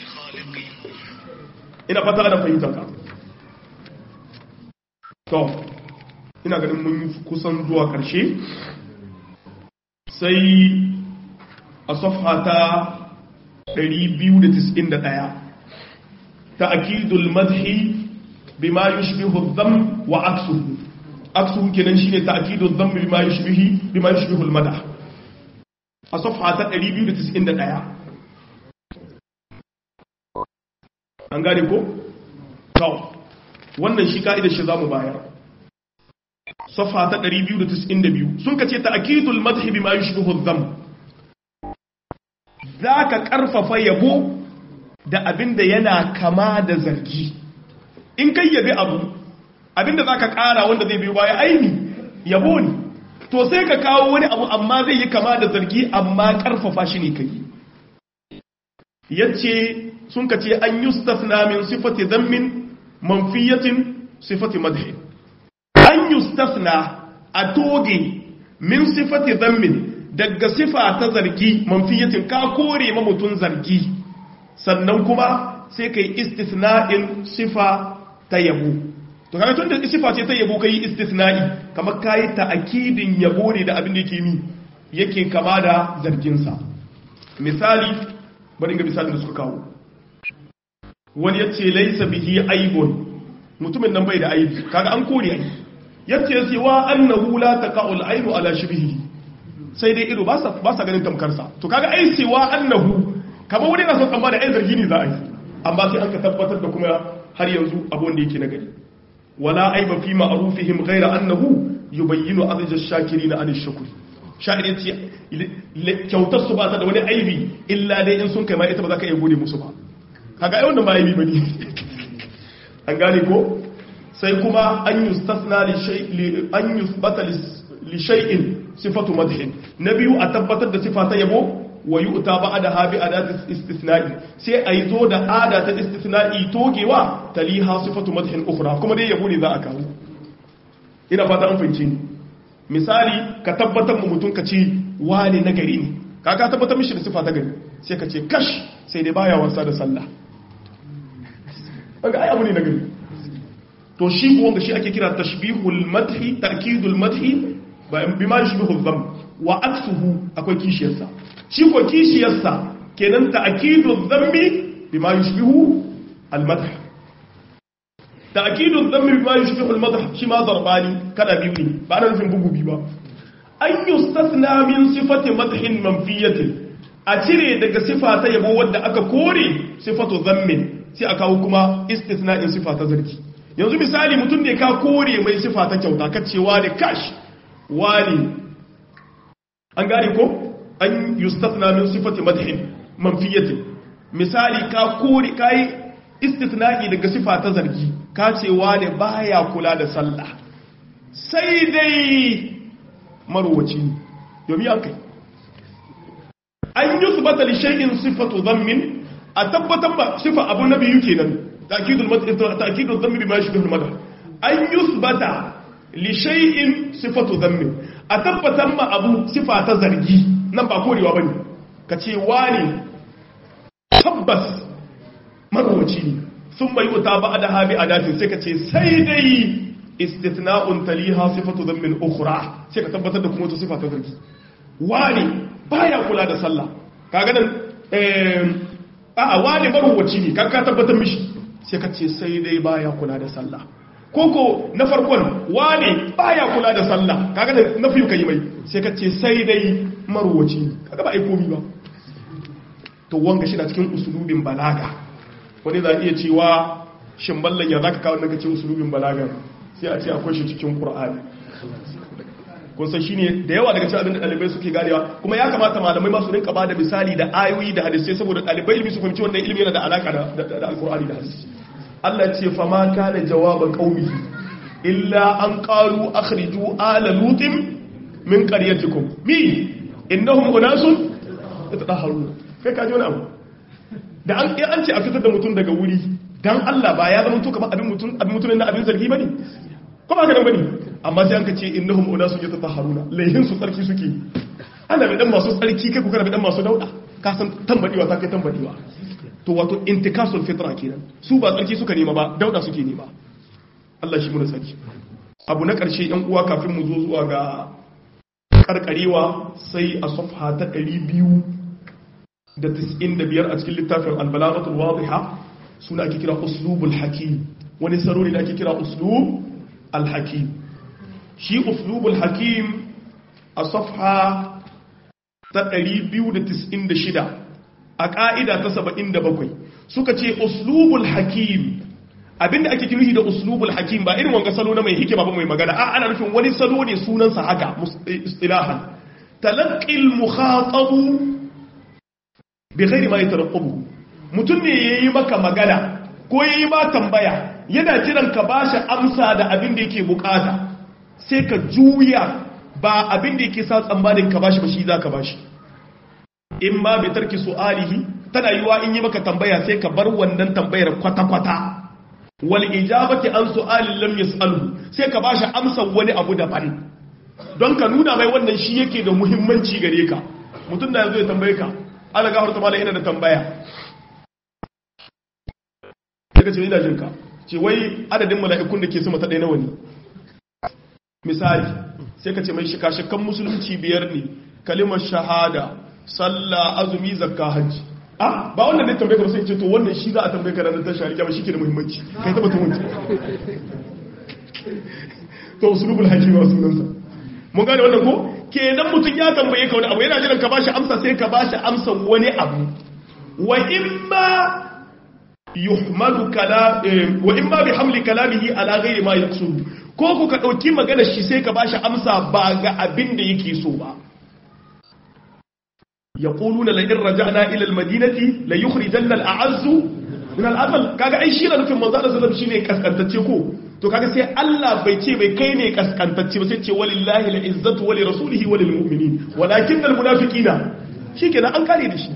ina fata da fahimtar ka to ina ganin mun kusan zuwa ƙarshe sai a safha ta 291 ta'kidul madhi bima yushbihu adh-dhamm wa aksuhu aksuhu kenan shine ta'kidul dhamm bima yushbihi bima yushbihu al-madah a safha ta 291 an gane ko to wannan shi ka'idar shi zamu bayar safha ta 292 sun kace ta'kidul madhi bima yushbihu adh-dhamm za ka ƙarfafa yabo da abinda yana kama da zargi in kai yabi abu abinda za ka ƙara wanda zai biyo baya aini yabo ne to sai ka kawo wani abu amma zai yi kama da zargi amma ƙarfafa shi ne kai yace sun ka ce an yustafna min sifati zammin manfiyatin sifati madhin an yustafna a toge min sifati zammin daga sifa ta zargi manfiyatin ka kore ma mutum zargi sannan kuma sai kai istisna'in sifa ta yabo to kaga tun da sifa ce ta yabo kai istisna'i kamar kai ta'akidin yabo ne da abin da yake mi yake kama da zargin sa misali bari ga misalin da suka kawo wani yace laysa bihi aibun mutumin nan bai da aibi kaga an kore ai yace siwa annahu la taqa'ul ainu ala shibhihi sai dai ido ba sa ganin tamkarsa to kaga ai cewa annahu kamar wani na son amma da ai zargi ne za a yi amma sai an ka tabbatar da kuma har yanzu abun da yake na gari wala aiba fi ma'rufihim ghayra annahu yubayyinu adaj ash-shakirin an ash-shukr sha'irin ce kyautar su ba ta da wani aibi illa dai in sun kai ma ita ba za ka iya gode musu ba kaga ai wannan ba aibi bane an gane ko sai kuma an yustasna li shay an yusbata li shay'in sifatu madhin na biyu a tabbatar da sifa ta yabo wa yu'ta ba'da habi adat istithna'i sai ai zo da ada ta istithna'i togewa taliha sifatu madhin ukhra kuma dai yabo ne za a kawo ina fata an fahimce ni misali ka tabbatar mu mutun ka ce wane na gari ne ka ka tabbatar mishi da sifa ta gari sai ka ce kash sai dai baya wasa da sallah kaga ai abu ne na gari to shi ko wanda shi ake kira tashbihul madhi ta'kidul madhi bima yushbihu dhanb wa aksuhu akwai kishiyarsa shi ko kishiyarsa kenan ta'kidu dhanbi bima yushbihu al-madh ta'kidu dhanbi bima yushbihu al-madh shi ma darbani kada biyu ne ba na nufin bugu bi ba an yustasna min sifati madhin manfiyatin a cire daga sifa ta yabo wadda aka kore sifatu zammin sai a kawo kuma istithna'in sifa ta zargi yanzu misali mutum ne ka kore mai sifa ta kyauta ka ce wani kash wani an gane ko an yustathna min sifati madhin manfiyatin misali ka kore kai istithna'i daga sifa ta zargi ka ce wani baya kula da sallah sai dai marwaci domin an kai an yusbata li shay'in sifatu dhammin a tabbatar ba sifa abu na biyu kenan ta'kidul madh ta'kidul dhammi bima yashbihu al-madh an yusbata li shay'in sifatu dhammi a tabbatar ma abu sifa ta zargi nan ba korewa bane kace wani tabbas marwaci ne thumma yuta ba'da habi adatin sai kace sai dai istithna'un taliha sifatu dhammin ukhra sai ka tabbatar da kuma wata sifa ta zargi wani baya kula da sallah kaga nan eh a'a wani maruwaci ne kan ka tabbatar mishi sai ka ce sai dai baya kula da sallah koko na farkon wani baya kula da sallah kaga da nafi kai mai sai ka ce sai dai maruwaci ne kaga ba ai komi ba to wanga shi na cikin usulubin balaga wani za iya cewa shin ballan ya zaka kawo nan ka ce usulubin balaga sai a ce akwai shi cikin qur'ani kun san shine da yawa daga cikin abin da dalibai suke ganewa kuma ya kamata malamai ma su rinka bada misali da ayoyi da hadisai saboda dalibai ilimi su fahimci wannan ilimi yana da alaka da da alqur'ani da hadisi Allah ya ce fa ma kana jawaba qaumihi illa an qalu akhriju ala lutin min qaryatikum mi innahum unasun yatahharuna kai ka ji wani abu da an an ce a fitar da mutum daga wuri dan Allah ba ya zama to kamar abin mutum abin mutum na abin zargi bane ko ba ka dan bane amma sai an ka ce innahum unasun yatatahharuna laihin su tsarki suke ana bi dan masu tsarki kai ku kana bi dan masu dauda ka san tambadiwa ta kai tambadiwa to wato intikasul fitra kenan su ba tsarki suka nema ba dauda suke nema Allah shi mu saki abu na karshe yan uwa kafin mu zo zuwa ga karkarewa sai a safha ta 295 a cikin littafin al-balaghatul wadiha suna ake kira uslubul hakim wani sarori da ake kira uslub al-hakim shi uslubul hakim a safha ta 296 a ƙa'ida ta 77 suka ce uslubul hakim abinda ake kiruhi da uslubul hakim ba irin wanga salo na mai hikima ba mai magana a ana nufin wani salo ne sunansa haka istilahan talaqqil mukhatabu bi ghairi ma yatarqabu mutum ne yayi maka magana ko yayi ma tambaya yana jiran ka bashi amsa da abin da yake bukata sai ka juya ba abin da yake sa tsammanin ka bashi ba shi za ka bashi in ma bi tarki su'alihi tana yiwa in yi maka tambaya sai ka bar wannan tambayar kwata-kwata wal ijabati an su'alin lam yas'alu sai ka bashi amsa wani abu daban don ka nuna mai wannan shi yake da muhimmanci gare ka mutum da yazo ya tambaye ka ana gafar ta malai ina da tambaya sai ka ce ina jin ka ce wai adadin mala'ikun da ke sama ta ɗaya nawa ne misali sai ka ce mai shika-shikan musulunci biyar ne kalimar shahada sallah azumi zakka hajji ah ba wannan ne tambaye ka sai ce to wannan shi za a tambaye ka ranar tashi alƙiyama shi ke da muhimmanci kai taba ta wanci to usulubul hakim wa sunansa mun gane wannan ko kenan mutum ya tambaye ka wani abu yana jiran ka bashi amsa sai ka bashi amsa wani abu wa imma yuhmalu kala wa imma bi hamli kalamihi ala ghairi ma yaqsud ko ku ka dauki magana shi sai ka bashi amsa ba ga abin da yake so ba yaquluna la in raja'na ila al-madinati la yukhrijanna al-a'azzu min al-adl kaga ai shi na nufin manzo Allah sallallahu shine kaskantacce ko to kaga sai Allah bai ce bai kai ne kaskantacce ba sai ce walillahi al-izzatu wa li rasulihi wa lil mu'minin walakin al-munafiqina shikenan an kare da shi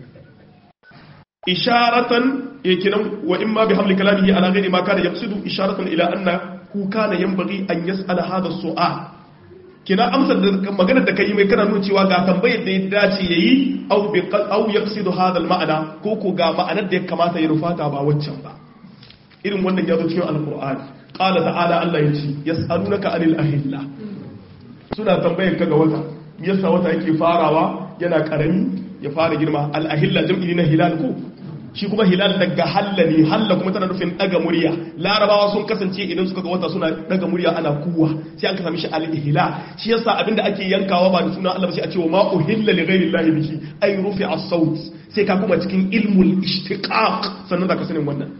isharatan yakinan wa imma bi hamli kalamihi ala ghairi ma kana yaqsidu isharatan ila anna ku kana yanbaghi an yas'ala hadha as-su'al kina amsar da maganar da kai mai kana nuna cewa ga tambayar da ya dace yayi aw bi aw yaqsidu hadha al-ma'na ko ko ga ma'anar da ya kamata ya rufata ba waccan ba irin wannan ya zo cikin alqur'ani qala ta'ala Allah yace yas'alunaka anil ahilla suna tambayar ka ga wata yasa wata yake farawa yana karami ya fara girma al-ahilla jam'i na hilal ko shi kuma hilal daga halla ne halla kuma tana nufin daga murya larabawa sun kasance idan suka ga wata suna daga murya ana kuwa sai an ka sami shi al-ihla shi yasa abinda ake yankawa ba da sunan Allah ba sai a ce wa ma uhilla li ghayri Allah bihi ay rufi as-saut sai ka kuma cikin ilmul ishtiqaq sannan zaka sanin wannan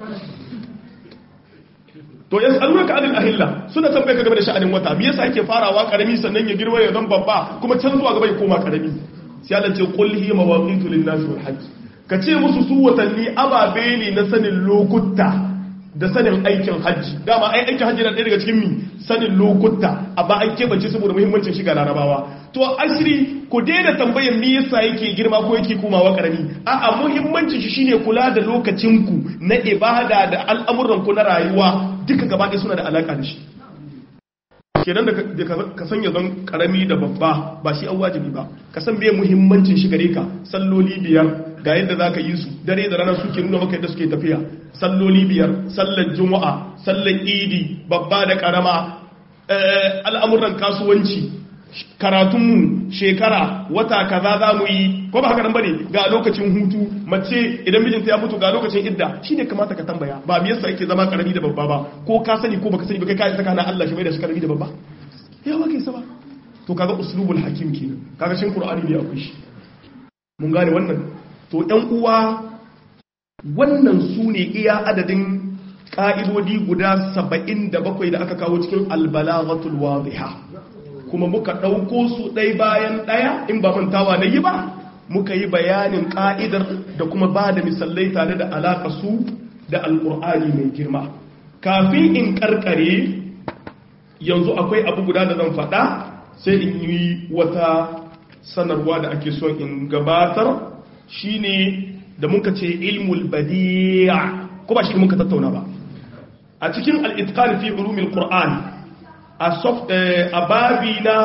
to yas'alunaka anil ahilla suna tambaye ka game da sha'anin wata me yasa yake farawa karami sannan ya girma ya zan babba kuma can zuwa gaba ya koma karami sai Allah ce qul hiya mawaqitu lin-nasi wal hajj ka ce musu su watanni ababe ne na sanin lokuta da sanin aikin hajji dama ai aikin hajji na ɗaya daga cikin mi sanin lokuta amma an keɓance saboda muhimmancin shiga larabawa to ashiri ku daina tambayar me yasa yake girma ko yake komawa karami a'a muhimmancin shi shine kula da lokacinku na ibada da al'amuran ku na rayuwa duka gaba ɗaya suna da alaka da shi kenan da ka sanya zan karami da babba ba shi an wajibi ba ka san me muhimmancin shi gare ka salloli biyar ga yadda za ka yi su dare da rana suke nuna maka yadda suke tafiya salloli biyar sallar juma'a sallar idi babba da karama al'amuran kasuwanci karatunmu shekara wata kaza za mu yi ko ba haka nan bane ga lokacin hutu mace idan mijinta ya mutu ga lokacin idda shine kamata ka tambaya ba me yasa yake zama karami da babba ba ko ka sani ko baka sani ba kai ka saka na Allah shi mai da shi karami da babba yawa kai saba to kaga uslubul hakim kenan kaga shin qur'ani ne akwai shi mun gane wannan to ɗan uwa wannan su ne iya adadin ƙa'idodi guda saba'in da bakwai da aka kawo cikin albalaghatul wadiha kuma muka ɗauko su ɗai bayan ɗaya in ba mantawa na yi ba muka yi bayanin ƙa'idar da kuma ba da misalai tare da alaƙa su da alƙur'ani mai girma kafin in ƙarƙare yanzu akwai abu guda da zan faɗa sai in yi wata sanarwa da ake son in gabatar shine da muka ce ilmul badi'a ko ba shi muka tattauna ba a cikin al-itqan fi ulumil qur'an a soft a babi na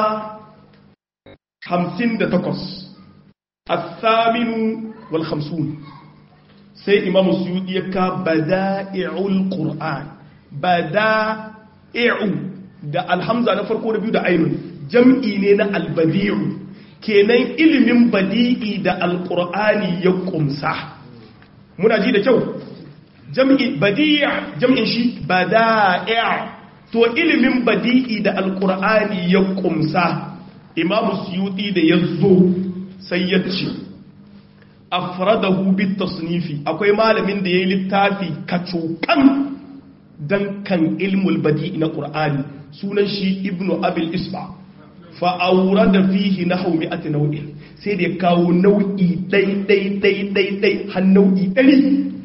58 الثامن والخمسون سي إمام السيوطي يكا بدائع القرآن بدائع da alhamza na farko na biyu da ainun jam'i ne na albadi'u kenan ilimin badi'i da alƙur'ani ya ƙumsa muna ji da kyau jam'i badi'a jam'in shi bada'a to ilimin badi'i da alƙur'ani ya ƙumsa imamu suyuti da ya zo sai ya ce afradahu bit tasnifi akwai malamin da ya yi littafi kacokan dan kan ilmul badi'i na ƙur'ani sunan shi ibnu abil isba fa'aura da fihi na hau mi'ati nau'in sai da ya kawo nau'i ɗai-ɗai-ɗai-ɗai har nau'i ɗari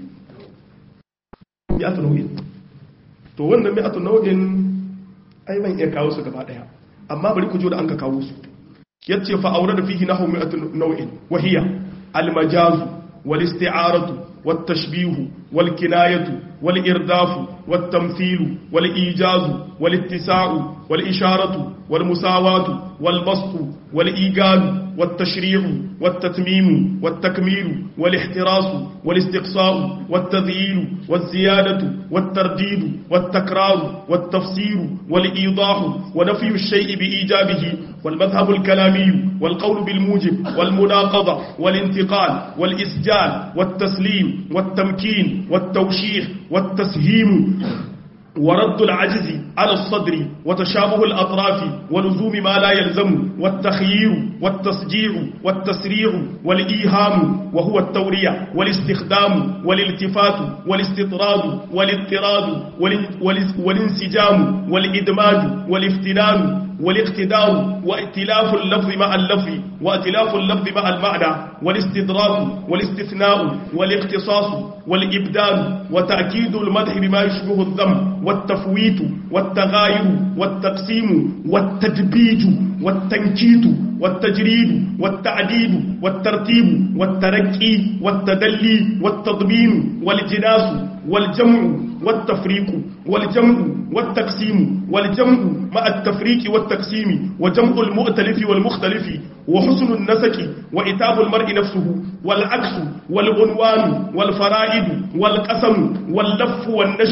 mi'atu nau'in to wannan mi'atu nau'in ai ban iya kawo su gaba ɗaya amma bari ku jo da an ka kawo su yace fa'aura da fihi na hau mi'atu nau'in wahiya almajazu wal isti'aratu wat tashbihu wal kinayatu wal irdafu wat tamthilu wal ijazu wal ittisa'u والإشارة والمساواة والبسط والإيجاد والتشريع والتتميم والتكميل والاحتراس والاستقصاء والتذييل والزيادة والترديد والتكرار والتفسير والإيضاح ونفي الشيء بإيجابه والمذهب الكلامي والقول بالموجب والمناقضة والانتقال والإسجال والتسليم والتمكين والتوشيح والتسهيم ورد العجز على الصدر وتشابه الأطراف ولزوم ما لا يلزم والتخيير والتسجيع والتسريع والإيهام وهو التورية والاستخدام والالتفات والاستطراد والاضطراد والانسجام والإدماج والافتنان والاقتدار وائتلاف اللفظ مع اللفظ وائتلاف اللفظ مع المعنى والاستدراك والاستثناء والاقتصاص والإبدال وتأكيد المدح بما يشبه الذم والتفويت والتغاير والتقسيم والتدبيج والتنكيت والتجريد والتعديد والترتيب والترقي والتدلي والتضمين والجناس والجمع والتفريق والجمع والتقسيم والجمع مع التفريق والتقسيم وجمع المؤتلف والمختلف وحسن النسك وإتاب المرء نفسه والعكس والعنوان والفرائد والقسم واللف والنشر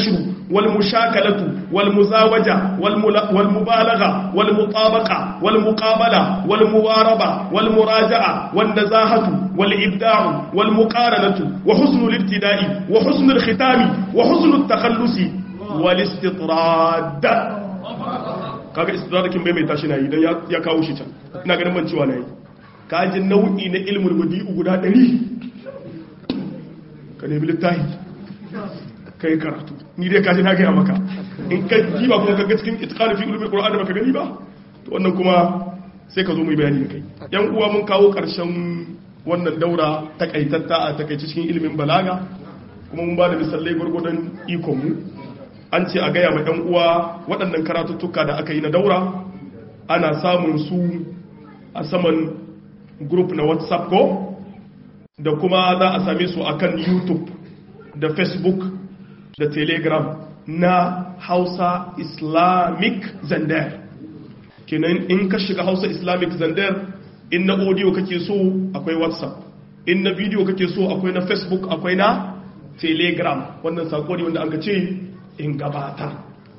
wal mushakalatu wal muzawaja wal mubalagha wal mutabaqa wal muqabala wal muwaraba wal muraja'a wan nazahatu wal ibda'u wal muqaranatu wa husnul ibtida'i wa husnul khitami wa husnul takhallusi wal istitrad kaga istidrakin bai mai tashi nayi dan ya kawo shi can ina ganin man cewa nayi kaji nau'i na ilmul badi'u guda 100 ka nemi littafi kai karatu ni dai kaji na gaya maka in ka ji ba kuma ka ga cikin itqan fi ulumul qur'an da baka gani ba to wannan kuma sai ka zo mu bayani da kai yan uwa mun kawo karshen wannan daura takaitatta a takaice cikin ilimin balaga kuma mun ba da misalai gurgudan ikon mu an ce a gaya ma yan uwa waɗannan karatuttuka da aka yi na daura ana samun su a saman group na whatsapp ko da kuma za a same su akan youtube da facebook da telegram na hausa islamic zandar kenan in ka shiga hausa islamic zandar in na audio kake so akwai whatsapp in na video kake so akwai na facebook akwai na telegram wannan sako ne wanda an ka ce in gabata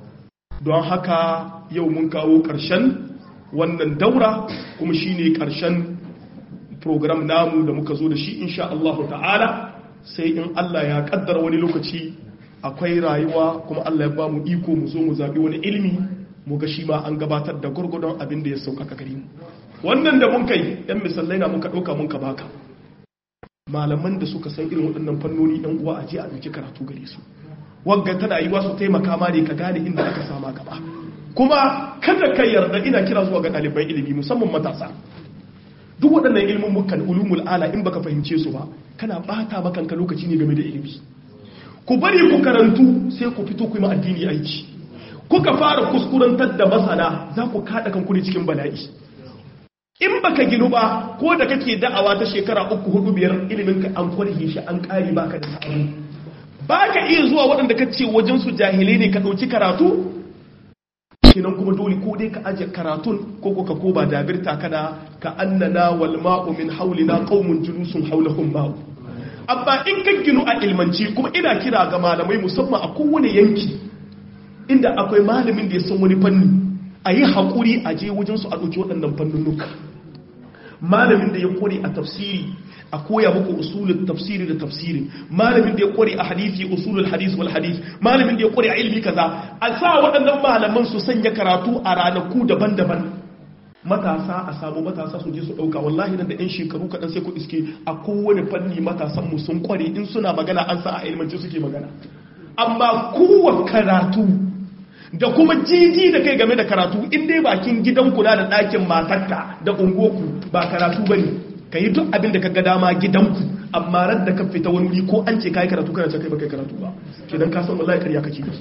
don haka yau mun kawo ƙarshen wannan daura kuma shine ƙarshen program namu da muka zo da shi insha Allah ta'ala sai in Allah ya kaddara wani lokaci akwai rayuwa kuma Allah ya ba mu iko mu zo mu zabi wani ilimi mu ga shi ma an gabatar da gurgudun abin da ya sauƙaƙa gare mu wannan da mun kai yan misalai na muka ɗauka mun ka baka malaman da suka san irin waɗannan fannoni ɗan uwa a je a ɗauki karatu gare su wagga tana yi wasu taimaka ma ne ka gane inda aka sama gaba kuma kada ka yarda ina kira zuwa ga ɗaliban ilimi musamman matasa duk waɗannan ilimin mukan ulumul ala in baka fahimce su ba kana bata makanka lokaci ne game da ilimi ku bari ku karantu sai ku fito ku yi addini aiki kuka fara kuskurantar da masana za ku kada kanku ne cikin bala'i in baka ginu ba ko da kake da'awa ta shekara uku hudu biyar ilimin ka an kwarhe shi an kare baka da sa'amu ba ka iya zuwa waɗanda ka ce wajen su jahilai ne ka ɗauki karatu kenan kuma dole ko dai ka aje karatun ko ko ka koba dabirta kana ka annana wal ma'u min haulina qaumun julusun haulahum ma'u amma in ka ginu a ilmanci kuma ina kira ga malamai musamman a kowane yanki inda akwai malamin da ya san wani fanni a yi haƙuri a je wajen su a ɗauki waɗannan fannunuka malamin da ya kore a tafsiri a koya muku usulul tafsiri da tafsirin malamin da ya kware a hadisi usulul hadis wal hadis malamin da ya kware a ilmi kaza a sa waɗannan malaman su sanya karatu a ranaku daban-daban matasa a samu matasa su je su ɗauka wallahi nan da yan shekaru kaɗan sai ku iske a kowane fanni matasan mu sun kware in suna magana an sa a ilmanci suke magana amma kowa karatu da kuma jiji da kai game da karatu in dai bakin gidan kula da ɗakin matarka da ungoku ba karatu bane ka yi duk abin da ka ga dama gidanku amma ran da ka fita wani wuri ko an ce ka yi karatu kana ce kai ba kai karatu ba ke don kasan wallahi karya kake da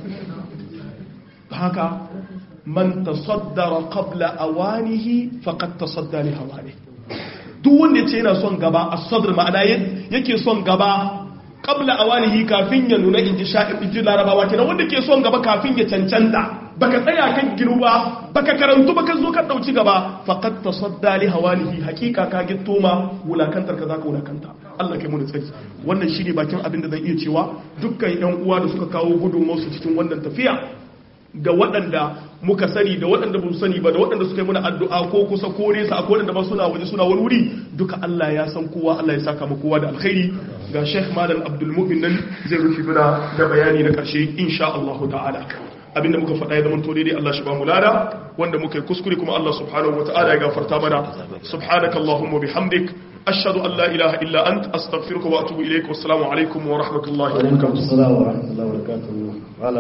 haka man tasaddara qabla awanihi faqad tasadda li hawani duk wanda yace yana son gaba as-sadr ma'ana yake son gaba qabla awanihi kafin ya nuna inji sha'ib inji larabawa kenan wanda ke son gaba kafin ya cancanta baka tsaya kan ginu ba baka karantu baka zo ka dauci gaba faqad tasadda li hawanihi hakika ka gitto ma wulakantar ka zaka wulakanta Allah kai mu da tsari wannan shine bakin abin da zan iya cewa dukkan yan uwa da suka kawo gudunmawar su cikin wannan tafiya da waɗanda muka sani da waɗanda ba su sani ba da waɗanda suka yi mana addu'a ko kusa ko nesa a waɗanda ba suna waje suna wani wuri duka Allah ya san kowa Allah ya saka mu kowa da alkhairi ga Sheikh Malam Abdul Mu'min nan zai rufe mana da bayani na ƙarshe insha Allah ta'ala abinda muka faɗa ya zama to daidai Allah shi ba mu lada wanda muka yi kuskure kuma Allah subhanahu wa ta'ala ya gafarta mana subhanakallahumma bihamdik ashhadu an la ilaha illa ant astaghfiruka wa atubu ilaik wassalamu alaikum wa rahmatullahi wa barakatuh